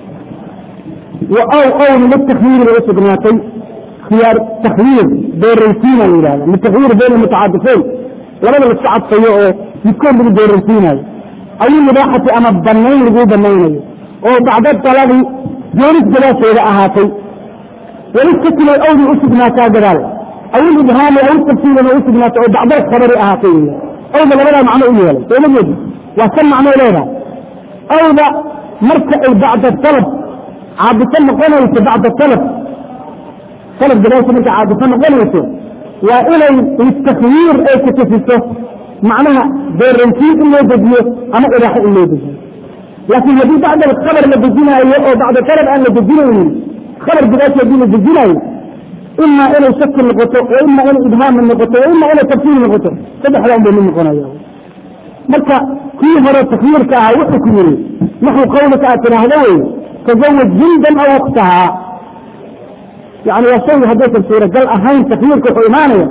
أو قول للتخيير وسقناتي خيار تخيير بين ريسين الإلهة التخيير بين المتعاطفين لماذا السعد سيئه يكون من بين ريسين أو المباحة أما الضنين رجوع الضنين أو بعد الطلاق جونس جلاسة إلى أهاتي ولسكت الأول أسقناتا جلال أو الإبهام أو التفسير أو أسقناتا أو بعد الخبر أهاتي أو ذا لماذا معنى إليه ولا يجب وكان معنى إليه أو ذا مركع بعد الطلب عابسا نقنيسة بعد الطلب طلب دراسة منك عابسا نقنيسة وإلى التخيير أي كتفسه معناها بيرنسيب اللي يدجيه أما إراحة اللي يدجيه لكن يجي بعد الخبر اللي بجينا أو بعد الطلب أن يدجينا خبر دراسة اللي يدجينا إما إلى شك النقطة وإما إلى إبهام النقطة وإما إلى تفسير النقطة صدح لهم بين النقطة مركا في هذا التخيير كأعوحي كيري نحو قولك أتنا هذوي تزوج جلدا او وقتها يعني وشيء هديت السورة قال اهين تخييرك وإيمانية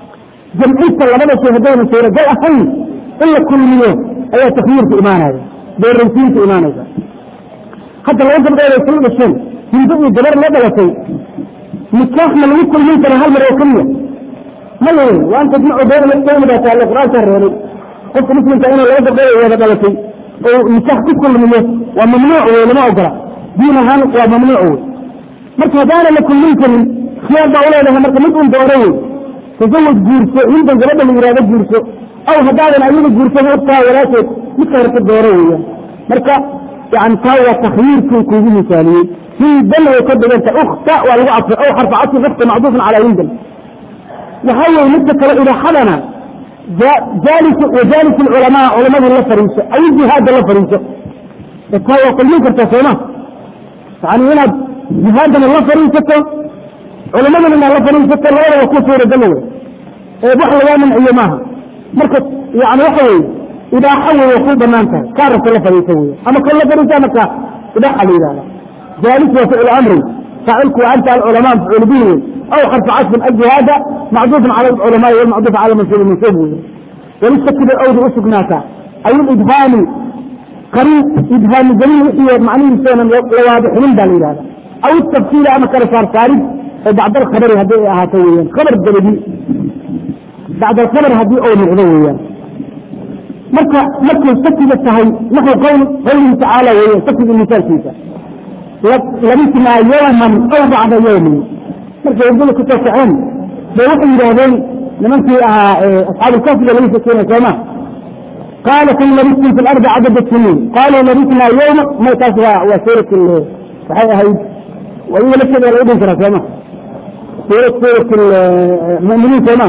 جمعيت لبدا شيء هدين السورة قال اهين إلا كل مليون اي تخيير في إيمانية beeraysiinta imaanaysa hadda laba gabdhood ay kala dhasheen hindo iyo gabar la dhalatay nikaax ma lagu kulmin kara hal mar oo keliya ma leeyahay waa anta dhinaco dowlada taale qur-aanka reebay qofka muslimka inay laba gabdhood ay wada dhalatay oo nikaax ku kulmiyo waa mamnuuc wey lama ogola diin ahaan waa mamnuuc wey marka haddaana la kulmin karin khiyaar baa uleedahay marka mid un dooro wey tasawaj guurso hindan gabadha la yihahdo guurso aw haddaadan ayaga guursan ogtaa walaasheed midka horta dooro weeyaan marka yani taa waa takhyiirkii kuugu misaaliyey hindan way ka dhiganta ukta waa lagu cadfay aw xarfa cadfi ukta macduufan calaa hindan waxaa weye midka kale idaaxadana jaalis wajaalis culamaa culamadu la fariiso aw jihaada la fariiso taa waa kulmin kartaa sooma yani inaad jihaadana la fariisato culamadana inaad la fariisato labada waa ku suuragala wey ee wax lagaa manciyo maaha marka yani waxa weye idaaxa wey waa ku banaan tahay kaa rabta la fariiso wey ama kan la fariisa marka idaaxa la yidhahda jaalis waa ficlu amri faacilku waa anta alculamaa mafcuul bihi wey aw xarfu casfin aljihaada macduufan cala alculamaai walmacduuf cala mansuub mansuub wey walistakiba awdi usugnaata ay idhaami qariib idhaami gelin wixii macnihiisoonan la waadixinin baa la yidhahda aw tafsiila ama kala saarsaarid oo bacd alkhabari haddii ay ahaato weeyaan khabar dabadi bacd alkhabar haddii ou noqdo weeyaan marka markay sakiga tahay naxu qowl qawlihi tacaala weeyaan sakiga misaalkiisa labisnaa yawman aw bacda yawmin markay urdada ku soo kaceen bay waxay yidhaahdeen nimankii ahaa asxaabulkaafiga laga shekeynaya sooma qaala kan labistum fi lardi cadada siniin qaaluu labisnaa yawma may taas waa waa suurat waxay ahayd iyaga lafteeda waa laga dhin karaa sooma suurat suurat muminiin sooma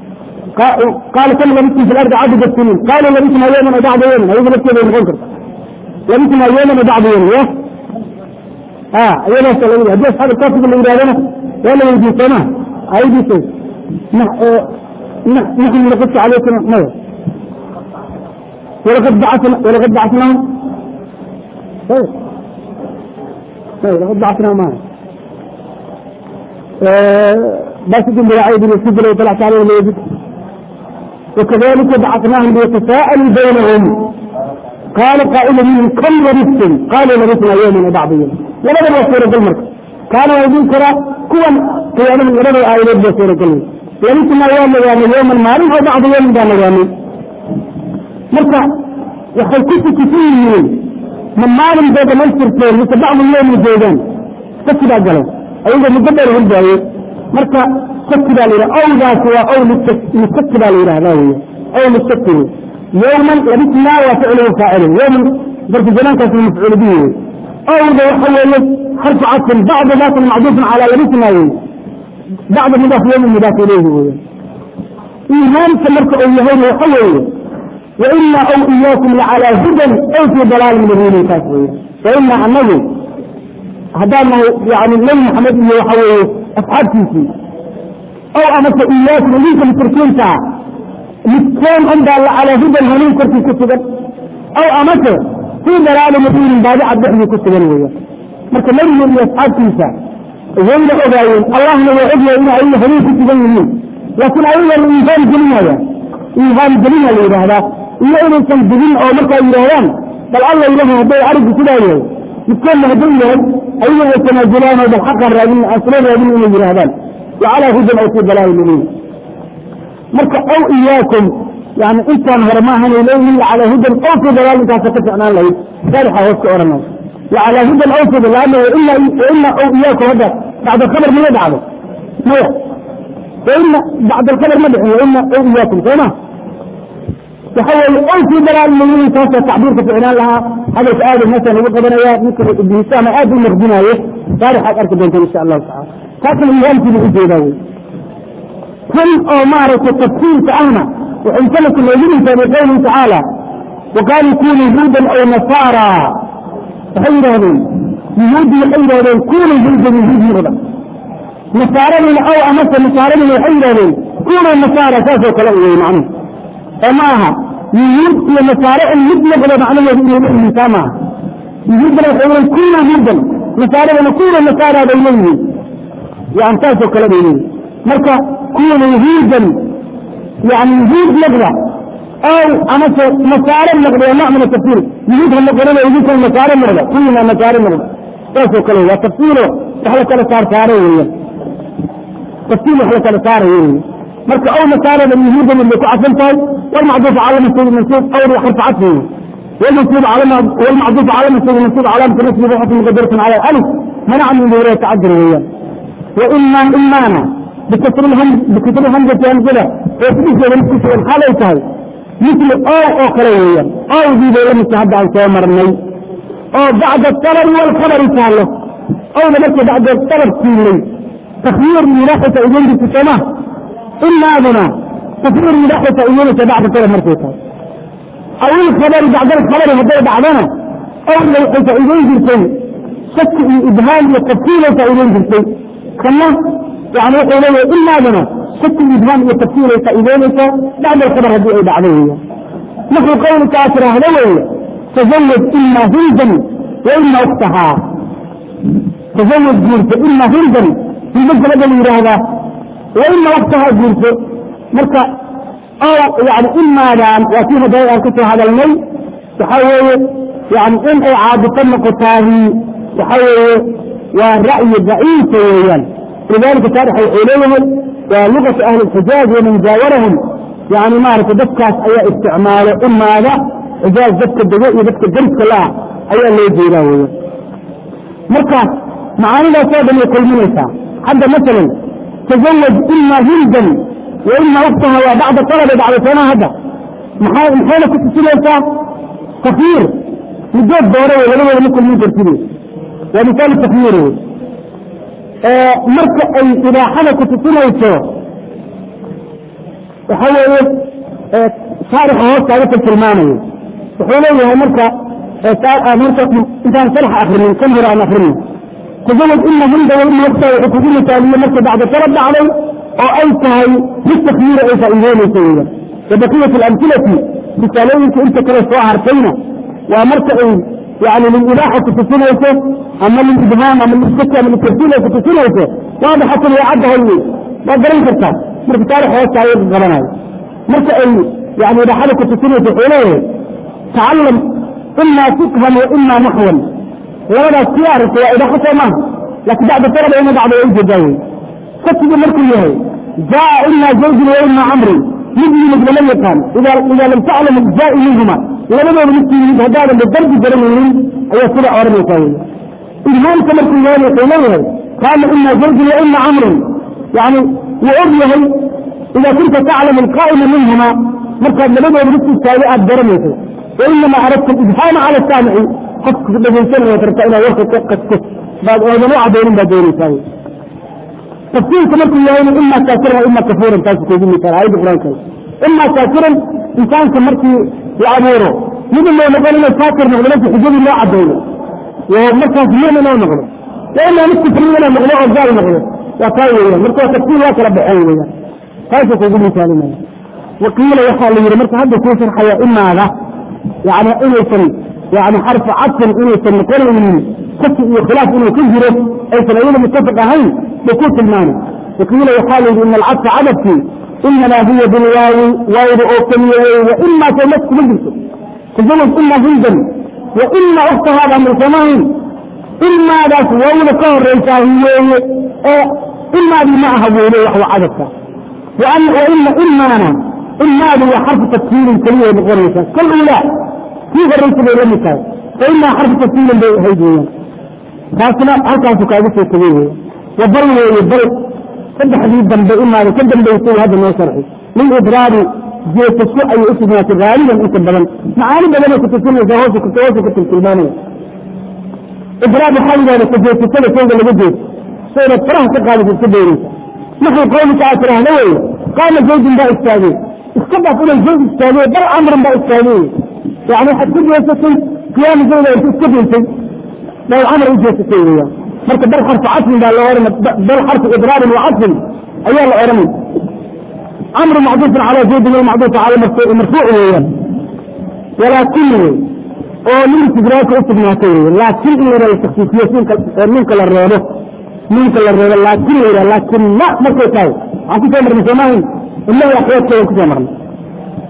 qaala kan labistum fi lardi cadada siniin qaaluu labisnaa yawman aw bacda yawmin ayaga lafteeda way noqon karta labisnaa yawman aw bacda yawmin ya iyadaas la hadii asxaab kaafiga la yidhahdana waa la weydiye sooma ayadiisa naxnu naqus calaykum maya walaqad bacana walaqad bacasnaahum laqad bacasnaa maaha basitin bilacaydi lisijil وطلعت عليه الوجد وكذلك بعثناهم ليتساءلوا بينهم قال قائل منهم كم لبثتم قالوا لبثنا يوما وبعض يوم labada waa suuragal marka kaana waa idin karaa kuwan qiyaamaha labada aayadood baa suuragal labisnaa waa nagaanay yowman maalin oo bacda yowmin baa nagaanay marka waxay ku tukisan yihiin ma maalin bay dhamaystirteen mise bacdu yowmi joogaan saki baa galay ayagoo muddo dheer hulbaayey marka saki baa la yidhaha owdaas waa ow lisaki baa la yidhahdaa wey ow lisaki wey yowman labisnaa waa ficluhu faacilin yowman darku zamaankaas mafcuul bihi wey owda waxa weeye xarfu cadfin bacda daatin macduufin calaa labisnaa wey bacda mudaaf yowmi mudaaf ilayhi weya iimaanka marka uu yahayna waxa weeye waina aw iyaakum lacalaa hudan aw fii dalaalin mubiinin taas weya waina anagu haddaan nahay yani nebi maxamed iyo waxa weeye asxaabtiisii ow amase iyaakum idinka mushrikiinta midkeen un baa lacalaa hudan hanuun korkii ku sugan aw amase fii dalaali mubiinin baadicad dhexdii ku sugan weya marka nebiga iyo asxaabtiisa wayna ogaayeen allahna waa ogyahay in ayaga hanuun ku sugan yihiin laakiin ayaga la iihaan gelinaya iihaan gelina la yidhaahdaa iyo inaysan digin oo markaa yidhaahdaan bal alla ilahay hadday arigu sidaa yahay midkoodna hadduu yahay ayaga way tanaazulaan oo bal xaqan raadin aan sula raadin inay yidhaahdaan lacalaa hudan aw fii dalaali mubiin marka aw iyaakum yani intaan hore maahanay leeyihin lacalaa hudan aw fii dalaal intaasa ka ficnaan lahayd saarixa hoos ka oranay lacalaa hudan aw fii dalaal waina aw iyaakum hadda bacda alkhabar maya dhacdo maya waina bacda alkhabar ma dhicin waina aw iyaakum sooma waxa weeye aw fii dalaal mubiin taasa tacbiirka ficnaan lahaa hadalka aada meeshaan ugu qabanaya ninka ibnu hisaama aad u naqdinaayo saarixaad arki doontaan insha allahu tacala taasna iihaamkiibu ujeedaa wey tan oo maaragtay tafsiirka ahna wuxuu musanafku noogu misaabay qawlihi tacaala waqaaluu kunuu huudan aw nasaara waxay yidhaahdeen yuhuuddi waxay yidhahdeen kunuu huudan yuhuud noqda nasaaradina aw amase nasaaradina waxay yidhahdeen kunuu nasaara saasoo kale u wey macnuhu oo ma aha yuhuud iyo nasaare in mid noqdo macnaheedu inay leeyihiin taa maaha yuhuuddana waxay leeyihin kunuu huudan nasaaradana kunuu nasaara bay leeyihiin yani saasoo kale bay leeyihin marka kunuu huudan yani yuhuud noqda أو أنا مسار النقد نوع من التفسير يجيب هم قرنا يجيب هم مسار النقد كلنا مسار النقد تاسو كله وتفسيره وحلا كلا صار صار تفسير وحلا كلا صار مرك أو مسار من يجيب من اللي كعفن طيب والمعطوف على مسؤول منصوب أو حرف عطفه والمنصوب على والمعطوف على مسؤول منصوب على نسبة بحث مقدرة على الألف منع من ظهور يتعذر وياه وإما إمانا بكسر الهم بكسر الهمزة أنزلة وتبيش ونسكت والحالة يتهي مثل أو أخرية أو ذي ذي لم يتحدى عن سوامر الني أو بعد الطلب والخبر يتهله أو لمكة بعد الطلب كيلي تخيير من ناحية إذن في السماء إلا أذنا تخيير من ناحية إذن بعد الطلب مرتبطة أو الخبر بعد الخبر هذا بعدنا أو من ناحية إذن في شك إبهام والتفصيل فإذن في الشيء كما يعني يقول له إلا لنا شك الإبهام والتفصيل فإذن بعد الخبر هذه أيضا عليه نحن قول كافر أهلوه تزوج إما هندا وإما أختها تزوج جيرته إما هندا في مجد الذي هذا وإما أختها جيرته مركا أو يعني إما لان وفيها دائما كتب هذا المي تحول يعني إن إعادة نقطاهي تحول والرأي ضعيف ويان لذلك تاريخ الحلول ولغة أهل الحجاز ومن جاورهم يعني ما عرف دكاس أي استعمال إما هذا إجاز دك الدقاء دك الدرس كلها أي اللي يجي له مركز معاني لا سابا يقول منيسا حتى مثلا تزوج إما جلدا وإما أختها وبعد طلب بعد سنة هذا محاولة كنت سنة كثير مجد دورة ولا ممكن من ترتيبه ومثال تخييره آه مركة أي إذا حدث تسنيته وحوله آه صارح هو تعرف الكلماني وحوله مركة آه مركة إنسان صلح آخرين كم هراء آخرين تزوج إما هند وإما وقتا وحكومة تالية مركة بعد طلب عليه أو أنتهي بالتخيير أي فإذين سيئا وبقية الأمثلة مثالين أنت كلا سواء عرفينا ومركة يعني للإباحة تتسنيته أما للإبهام أما للسكة أما للترسيلة تتسنيته واضحة وعدها اللي ما قرين كرتا مرك تاريخ هو التعيير الغلناي مرك يعني إذا حدث تتسنيته حوله تعلم إما فقها وإما نحوا ولا سيارة وإذا حتى ما لكن بعد طلب إما بعد عيد جاي كتب مرك يهي جاء إما زوج وإما عمري يجي مثل لم يكن إذا إذا لم تعلم الجاء منهما لما نمسي هذا بالضرب جرمين أي سرع ورمي كوي إذهام كما كل ذلك إليه قال إما زوج وإما عمر يعني وأبيه إذا كنت تعلم القائم منهما مركب لما نمسي السابعة جرمي وإنما أردت الإبهام على السامع حق بدون سنة وترك إلى وقت قد بعد أولا نوع بين بدون كوي تفسير كما كل يوم إما كافرا وإما كفورا تاسو كوزين مثال هاي بقران كوي إما كافرا إنسان كمركي يعبوره من اللي نقول له فاكر نقول له حجاب الله عدوله ومركز مين ما نقول لأنه نفس فرينا نقول له أرجال نقول وكاوية مركز تفسير واكر بحيوية كيف تقول مثال ما وقيل يحال لي مركز هذا كوسر حياة إما هذا يعني إنه سن يعني حرف عطف إنه سن كل من كف خلاف إنه كجره أي سنين متفق هين بكوت الماني وقيل يحال لي إن العطف عدد فيه إنما هي بالواو واو أوكمية وإما تمسك مجلسه تزوج إما جلدا وإما أخت هذا من سماهن إما ذات واو كون ريسا هي إما بمعها بولي وحو عددك وأن وإما إما أنا إما هذا حرف تفسير كلية بغريسة كل أولى في غريسة بغريسة فإما حرف تفسير بهيدية خاصنا حتى تكاذب كبيرة وضروا يضرب كد حديث ذنب إما كد ذنب يسوي هذا ما شرعي من إضرار جيت السوء أي اسمها غالبا أنت بدل معاني بدل كنت تسمى جواز كنت جواز كنت الكلمانية إضرار حاجة أنا كنت جيت السنة كنت اللي بديت سورة فرح تقال في السبيري نحن قوم تعالى هنوي قام زوج با إستاذي استبع كل الزوج إستاذي بل أمر با إستاذي يعني حتى يسكن قيام زوج يسكن لو عمر يجي يسكن مركب بل حرف عطف بل بل حرف إضرار وعطف أيها العلماء أمر معطوف على زيد ومعطوف على مرفوع ويان ولكن oo ninka idraaka u sugnaatay laakiin in la yidhahdo takhsiisiyasiinka ninka la reebo ninka la reebo laakiin la yidhahdo laakin ma markay tahay waxaan kusoo marnay soomahin ilaa axwaadkeeda kusoo marnay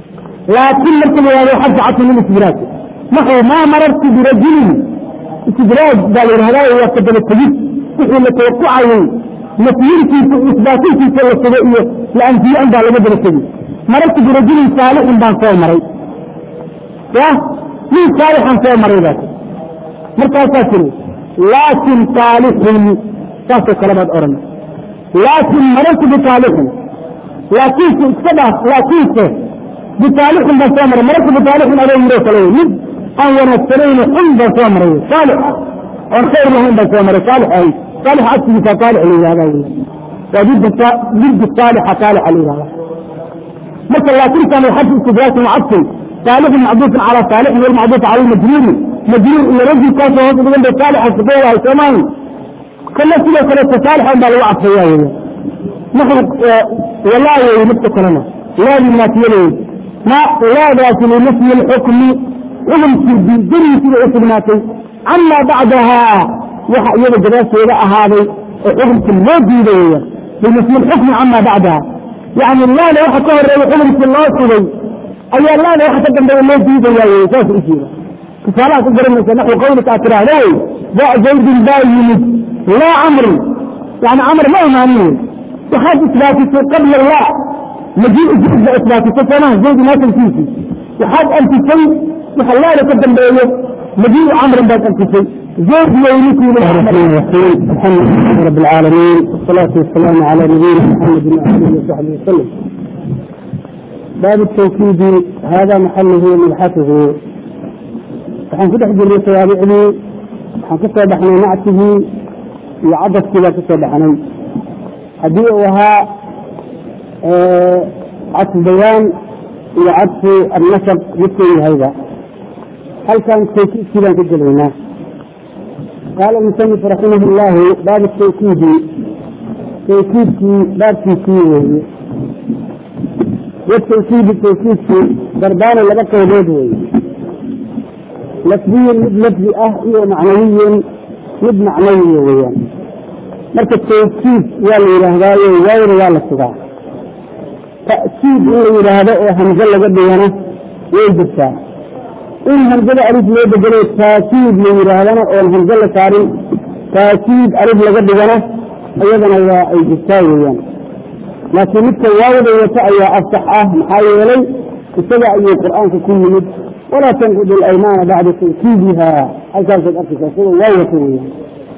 laakin marka la yihahdo xadfu cadfin lilistidraaj maxuu maa marartu birajulin istidraaj baa la yidhahdaa waa kadaba tegid wixii la tawaqucayay nafyintiisa isbaatintiisa la sugo iyo la anfiyan baa laga daba tegi marartu birajulin saalixin baan soo maray ya nin saalixan soo maray baa markaasaa tiri laakin saalixin saasoo kale baad odhan laakin marartu bisaalixin laakiinse iska dhaaf laakiinse bisaalixin baan soo maray marartu bisaalixin adoo yiroo kale wey mid aan wanaagsanayno xun baan soo maray saalix oon khayr lahayn baan soo maray saalix ahayd saalix agtigiisa saalix la yihahda wey waa didda didda saalixa saalixa la yihahda marka laakintan xadfu istidraakin wacadfin saalixin macduufin calaa saalixin walmacduuf cala lmajruuri majruur iyo rajulkaasoo hoos dhigan bay saalixa sigo wahay soomaali kana sidoo kaleeto saalixan baa lagu cadfaya weya naxnu walaa wey midka kalena laadi naafiyadooda ma laadaasi linafyi lxukmi xukumkii dariisida u sugnaatay camaa bacdahaa waxa iyada gadaasheeda ahaaday oo xukumkii loo diida weya linafyi lxukmi camaa bacdaha yani laada waxa ka horeeya xukumkii loo sugay ayaa laada waxa ka dambeeya loo diidaya wey saas ujeeda tusaalaha ku garanaysa naxwi qawlika aad tiraahdo wey daa zaydin baa yimid laa camrin yani camr ma imaanin wey waxaad isbaatisay qabla la majii zayd ba isbaatisay soomaha zayd maasalkiisii waxaad anfisay waxa laada ka dambeeyo majii camrin baad anfisay zayd weynikii alxamdu lilahi rab alcaalamiin wasalaatu wasalaamu cala nabiyina muxamedi waalihi wasaxbihi wasalam baabu tawkiidi hada maxaluhu mabxatuhu waxaan ku dhex jirnay tawaabicdii waxaan ka soo baxnay nactigii iyo cadafkii baan ka soo baxnay haddii uu ahaa cadfu bayaan iyo cadfu annasab midkuu yahayba halkan tawkiidkii baan ka gelaynaa qaala musanif raximah اllahu baab tawkiidi tawkiidkii baabkiisii weeye watawkiidi tawkiidkii dardaana laba qaybood weeye lafdiyin mid lafdi ah iyo macnawiyin mid macnawiya weeyaan marka tawkiid waa la yidhaahdaayo waawda waa la sugaa ta'kiid in la yidhaahdo oo hamzo laga dhigana way jirtaa in hamzada alif loo bedelo taakiid la yidhaahdana oon hamzo la saarin taakiid alif laga dhigana iyadana waa ay jirtaa weeyaan laakiin midka waawda wata ayaa asax ah maxaa yeelay isaga ayuu qur'aanka ku yimid walaa tanqud alaymaana bacda tawkiidiha halkaasaad arkaysaa isaga waa wata weeyaan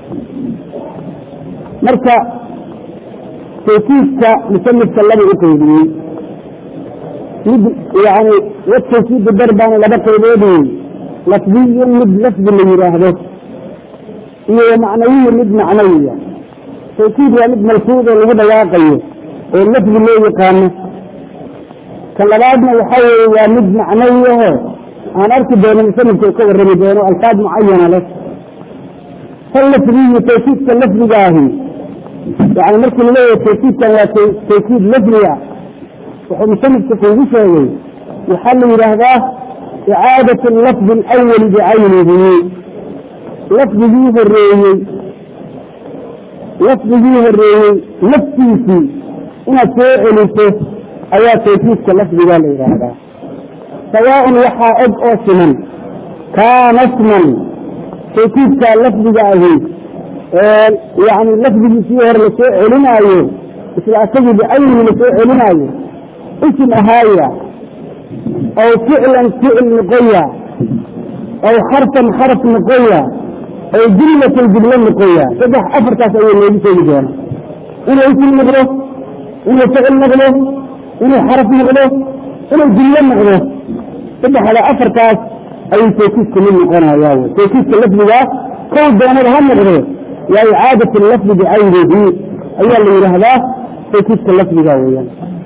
marka tawkiidka musanifka laba u qaydiyey mid yani watawkiidu darbaana laba qaybood wey lafdiyun mid lafdi la yidhaahdo iyo macnawiyu mid macnawiya tawkiid waa mid malfuud oo lagu dhawaaqayo oo lafdi loo yaqaano ka labaadna waxaa weeye waa mid macnawi aho aan arki doono musanifka u ka warrami doono alfaad mucayana leh fal lafdiyu tawkiidka lafdigaahi yani markii laleeyahay tawkiidkan waa tawkiid lafdiga wuxuu musanifka kuugu sheegay waxaa la yidhaahdaa icaadat lafdi alawali bicaynihi lafdigii horeeyey lafdigii horeeyey laftiisii inaad soo celiso ayaa tawkiidka lafdiga la yidhaahdaa sawaaءn waxaa og oo siman kaana sman tawkiidkaa lafdiga ahi yani lafdigiisii hore lasoo celinaayo isla asagii bicaynihi lasoo celinaayo isim ahaaya aw ficlan ficil noqoya aw xarfan xarf noqoya aw jumlatan jumlo noqoya saddex afartaas ayay noogu sheegi doona inuu isim noqdo inuu ficil noqdo inuu xaraf noqdo inuu jumlo noqdo saddexda afartaas ayuu tawkiidka mid noqonaya wy tawkiidka lafdigaa kow doonada ha noqdo waa icaadat lafdi bicaynihi ayaa la yidhaahdaa tawkiidka lafdiga weeyaan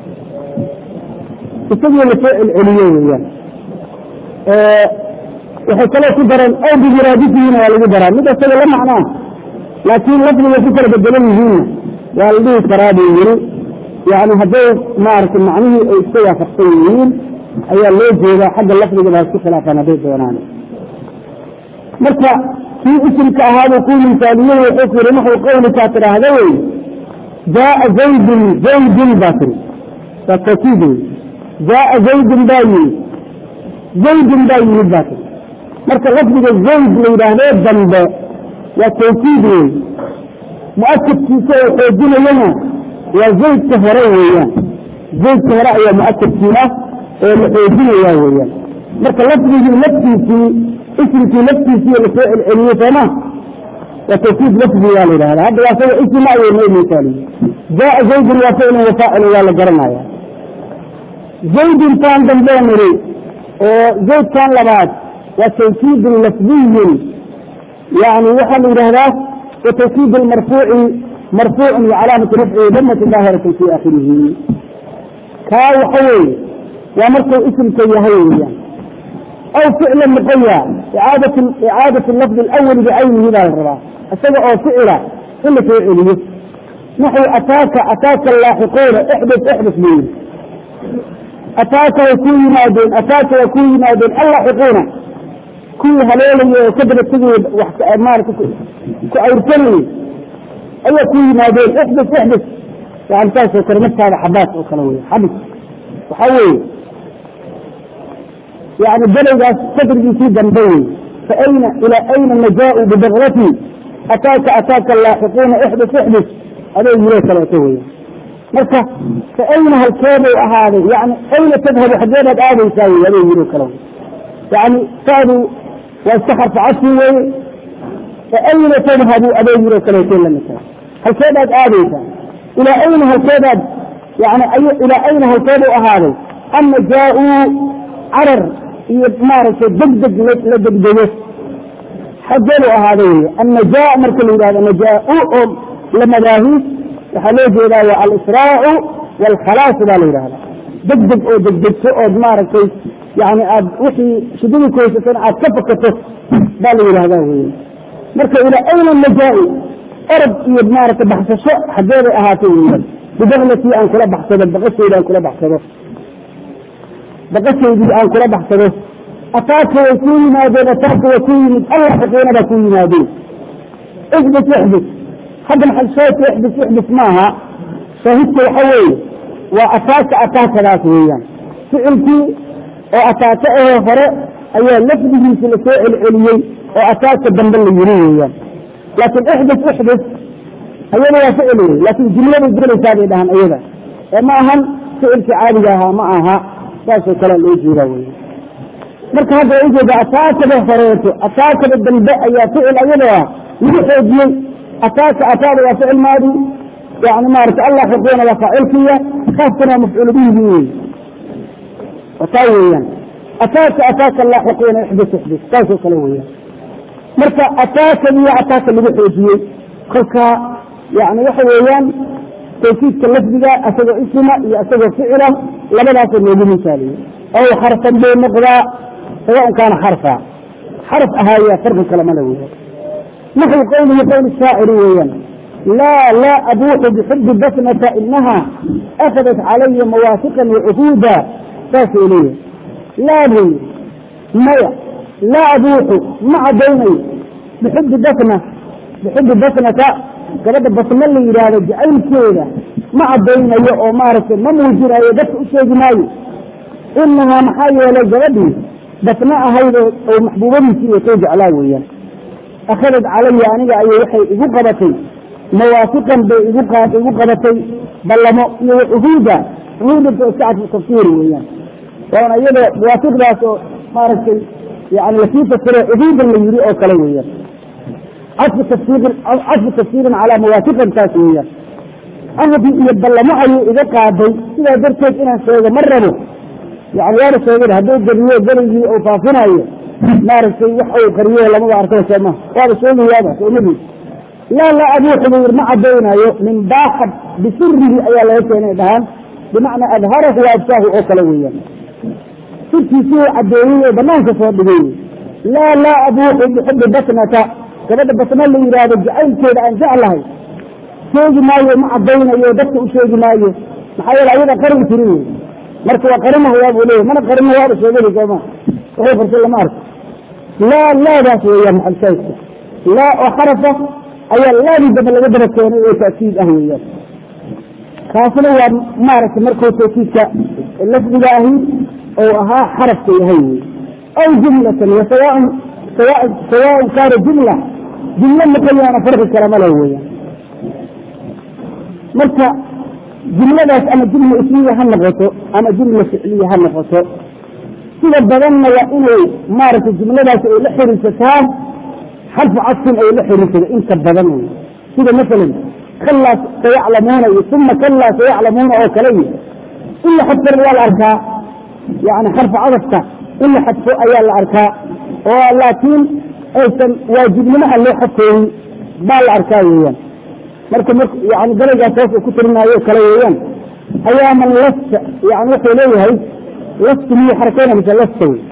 isagii lasoo celceliyo weeyaan waxay kaloo ku dareen aw bimuraadifihina waa lagu daraa mid isaga la macnaa laakiin lafdiga ku kala bedelan yihiinna waa la dhihi karaa buu yiri yani hadday maaragtay macnihii ay iska waafaqsan yihiin ayaa loo jeedaa xagga lafdiga baa isku khilaafaan hadday doonaan marka kii isimka ahaabuu ku misaaliye wuxuu ku yiri naxu qawlikaa tidhaahda wey jaaa zaydun zaydun baa tiri waa tawkiid wey jaaa zaydun baa yimi zaydin baa yimid baa ti marka lafdiga zayd la yidhaahdee dambe waa tawkiid wey muakadkiisa oo xoojinayana waa zaydka hore weeyaan zaydka hore ayaa muakadkii ah oo la xoojinaya weeyaan marka lafdigii laftiisii ismkii laftiisii lasoo celceliyey sooma waa tawkiid lafdi waa la yidhahda hadda waa saga ism ayay noo misaaliye jaa zaydun waa ficlun wafaacil waa la garanaya zaydintaan dambee niri oo zaydkan labaad waa tawkiidun lafdiyun yani waxaa la yidhahdaa watawkiid marfuuci marfuucun wacalaamatu rafcihi damati daahiratan fi akhirihi kaa waxa weeye waa markuu isimka yahay weeyaan aw ficla noqoya icaadatu lafdi alawali bicaynihi baa la rabaa isaga oo ficila in la soo celiyo naxwi ataaka ataaka laaxiquuna ixdas ixdas buu yiri ataaka way kuu yimaadeen ataaka way kuu yimaadeen allaaxiquuna kuwii haleelaya oo ka daba tegay maarata ku awrsanayay ayaa ku yimaadeen ixdas ixdas yani saasoo kale naftaada xabaas oo kale wey xabis waxaa weeye yani belowgaas sadrigiisii dambe wey fa ayna ilaa ayna najaau bibakratii ataaka ataaka laaxiquuna ixdas ixdas adoo yiroo kaleeto wey marka fa ayna halkeeday ahaaday yani ayna tadhabu xageebaad aadaysaa wey adoo yiroo kale yani taadu waa iska xarfa cashi weeye fa ayna tadhabu adoo yiroo kaleeto lamita halkeedaad aadaysaa ilaa ayna halkeedaad yani ilaa ayna halkeedu ahaaday ama jaa-uu carar iyo maaragtay degdeg la degdego xageedu ahaaday wey annajaa marka la yidhahdo najaa-u oo la madaahiis waxaa loo jeedaa waa alisraacu waalkhalaas baa la yidhahda degdeg oo degdegto ood maaragtay yani aad wixii shidadii kuhaysatana aad ka fakato baa la yidhahdaa wey marka ilaa ayna najaa-u orod iyo maaragtay baxsasho xageeday ahaatay weeyaan bibaklatii aan kula baxsado baqashayda aan kula baxsado baqashaydii aan kula baxsado ataaka way kuu yimaadeen ataaka way kuu yimid allaxiqiina baa kuu yimaadeen ixdis ixdis hadda maxal shaahidka ixdis ixdis maaha shaahidka waxa weeye waa ataaka ataakadaas weeyaan ficilkii oo ataaka ahee hore ayaa lafdigiisi lasoo celceliyey oo ataaka dambe la yiri weeyaan laakiin ixdis ixdis ayada waa ficil wey laakiin jumladay gelaysaa bay dhahaan ayada ee ma ahan ficilkii caadiga ahaa ma aha saasoo kalea loo jeedaa wey marka hadda waa ujeeda ataakada horeeto ataakada dambe ayaa ficil ayada ah lagu xoojiyey ataaka ataada waa ficil maadi yani maarata allah xiquuna waa faacilkiya kaaskana waa mafcuul bihigi wey taa weeyaan ataaka ataaka laaxiquuna ixdis ixdis saasoo kale weeyaan marka ataakadiyo ataaka lagu xoojiyey kolka yani waxa weeyaan tawkiidka lafdiga asagoo isma iyo asagoo ficila labadaasoo loogu misaaliyey ow xarfan buu noqdaa sawaan kaana xarfa xarf ahaaya farqi kale male weya naxwi qowlihi qowl shaaciri weeyaan laa laa abuuxu bixubi basnata inaha akadat calaya mawaafiqan wacuhuuda saasuu leeyahay laa buu yii maya laa abuuxu ma caddaynayo bixubi basna bixubi basnata gabadha basna la yidhaahdo jacaylkeeda ma caddaynayo oo maaragtay ma muujinayo dadka u sheegi maayo inahaa maxaa yeelay gabadhii basna ahayd oo maxbuubadiisii iyo soo jeclaa weeyaan akhadad calaya aniga ayay waxay igu qabatay mawaafiqan bay igu igu qabatay ballamo iyo cuhuuda cuhuudanta iska cadfu tafsiiri weeyaan waana iyadoo mawaafiqdaas oo maaragtay yani lasii fasiro cuhuudan la yiri oo kale weeyaan cadfu tafsiirin cadfu tafsiirin calaa mawaafiqan taas weeyaan ahdi iyo ballamo ayuu iga qaaday sidaa darteed inaan sheego ma rabo yani waana sheegay hadduu gariyo berigii uu faafinayo maaragtay wax uu qariyo lamaba arkay sooma waaba sheegayaaba soomadiis laa laa abuuxu buu yiri ma caddaynayo min baaxad bisirihi ayaa laga keenay dhahaan bimacnaa adharahu wa absaahu oo kale weeyaan sirkiisii uu caddeeyey oo banaanka soo dhigay laa laa abuuxu bixubi basnata gabadha basna la yidhaahdo jacaylkeeda aan jeclahay sheegi maayo ma caddaynayo dadka u sheegi maayo maxaa yeele ayada qarin tiri wey marka waa qarinahayaa buu leeyahy mana qarina waaba sheegada sooma wuxuu farsa lama arko laa laadaas weeyaan maxalshaydka laa oo xarafa ayaa laadii dambe laga daba keenay oo taakiid ah weeyaan kaasna waa maaragtay markuu tawkiidka lafdiga ahi ou ahaa xarafka yahay wey aw jumlatan wasawa sawaaء kaana jumla jumlo makayaana farqi kala ma leh weeyaan marka jumladaas ama jumla ismiya ha noqoto ama jumla ficliya ha noqoto sida badanna waa inay maaragtay jumladaas ay la xiriirsataa xarfu cadfin ay la xiriirsato inta badan wey sida masalan kalaa sayaclamuuna iyo uma kalaa sayaclamuuna oo kale iyo in la xadfana waa la arkaa yani xarfu cadafka in la xadfo ayaa la arkaa oo laakiin aysan waajibnimo aan loo xadfooyin baa la arkaa weeyaan marka m yani daraygaas hoos uu ku tirinaayo kale weeyaan ayaa man lasta yani wuxuu leeyahay lastu miyo xarakeena mise lasta wey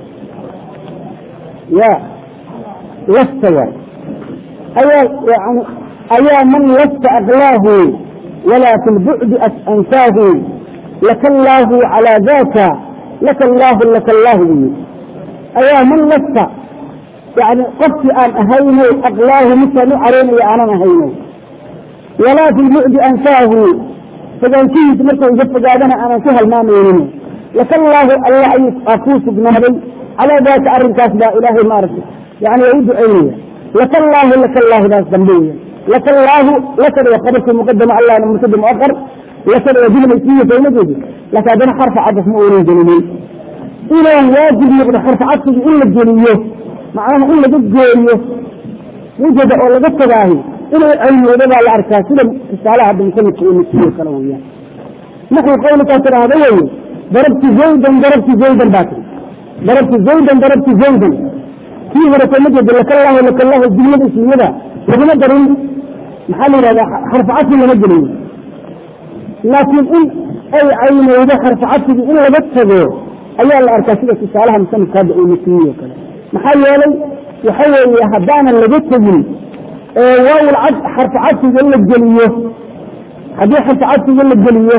ya lasta waay ayaa yani ayaa man lasta aklaahu walaa fi lbucdi ansaahu laka allaahu calaa daka laka allaahu laka allaahu buyi ayaa man lasta yani qofkii aan ahayno aklaahu midkaan u careynayo aanan ahayno walaa fi lbucdi ansaahu fogaanshihiisa markuu iga fogaadana aanan ku halmaamaynin laka allaahu alla aa kuu sugnaaday calaa daaka arrinkaas baa ilaahay maaragtay yani waa u ducaynaya laka allaahu laka allaahu daas dambe weya laka allaahu lakada waa qabarkii muqadama allahna murtada muaqar lakada waa jumla ismiya sawmadeedi laakin haddana xarfa cadaf ma uunan gelinin inuu waajib noqdo xarfa cadfigi in la geliyo macnaha in laga geeriyo wujada oo laga tagaahi inuu caynoodo baa la arkaa sida tusaalaha hadda musanifka uu nasiyo kale weeyaan naxwi qawlikaa tidhaahda weye darabti zaydan darabti zaydan baa tiri darabti zaydan darabti zaydan kii hore kama jeeda lakallahu lakallahu jumlada ismiyada laguma darin maxaa la yidhahdaa xarfu cadfi lama geliyo laakiin in ay caynowdo xarfu cadfigi in laga tago ayaa la arkaa sida tusaalaha musanifka hadda uu nasiyo kale maxaa yeelay waxa weeye haddaanan laga tegin waawil xarfu cadfiga la geliyo haddii xarfu cadfiga la geliyo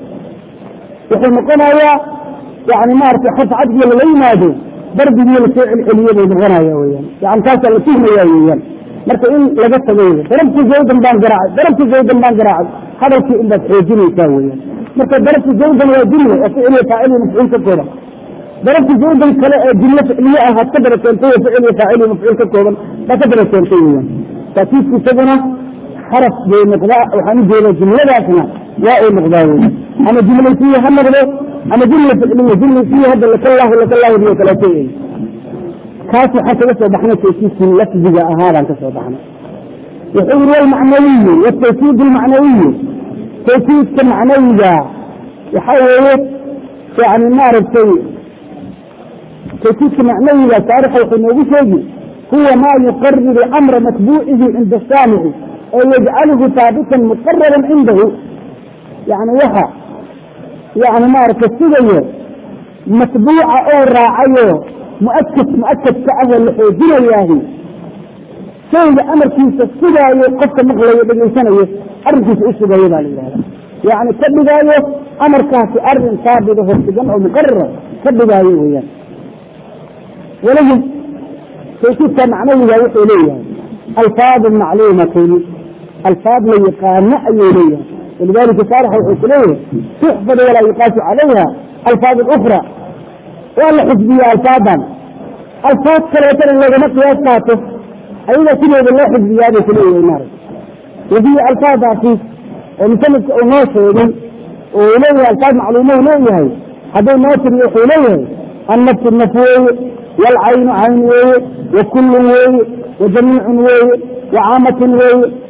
wuxuu noqonayaa yani maarata xarfu cadfiga lala yimaado darbigii lasoo celceliye bay noqonaya weyaan yani taasaa la tuhmaya weeyaan marka in laga tago wey darabti zaydan baan garaacay darabti zaydan baan garaacay hadalkii inbaad xoojinaysaa weyaan marka darabti zaydan waa jumla oo ficiliya faaciliya mafcuul ka kooban darabti zaydan kale ee jumlo ficliye ah had ka daba keentay oo ficiliya faaciliya mafcuul ka kooban baa ka daba keentay weyaan taakiidku isaguna xaraf bay noqdaa waxaan ujeeda jumladaasna waa uu noqdaa wey ama jumla isiya ha noqdo ama jumla ficliya jumla isiya hadda lakallahu lakallahu iyo kaleeto wey kaas waxaan kaga soo baxnay tawkiidkii lafdiga ahaabaan ka soo baxnay wuxuu yiri walmacnawiyu watawkiid almacnawiyu tawkiidka macnawiga waxa weeye yani maaragtay tawkiidka macnawiga taarixa wuxuu noogu sheegi huwa ma yuqariru amra matbuucihi cinda saamici oo yajcaluhu haabitan muqararan cindahu yani waxa yani maaragta sigayo matbuuca oo raacayo muakad muakadka ahoo la xoojinayaahi shayga amarkiisa sugaayo qofka maqlayo dhegaysanayo arrinkiisa u sugayo baa la yidhahda yani ka dhigaayo amarkaasi arin saabida horsigan oo muqarara ka dhigaayo weyaan walahum tawkiidka macnawiga wuxuu leeyahay alfaadu macluumatin alfaad la yaqaano ayuu leeyahay walidalika saarixa wuxuu ku leeyahay tuxfad walaa yuqaasu calayha alfaad ukra waa la xifdiya alfaadan alfaad kaleetana loogama qiyaas qaato ayaga sideeda loo xifdiyaabay kuleeyahay maarag wahiya alfaadaasi oo musanifka uu noo sheegay oo uu leeyahay alfaad macluumo u leeyahay hadday noo tiriyo wuxuu leeyahay annafsu naf weeye waalcaynu cayn weeye wa kullun weeye wa jamiicun weeye wa caamatun weeye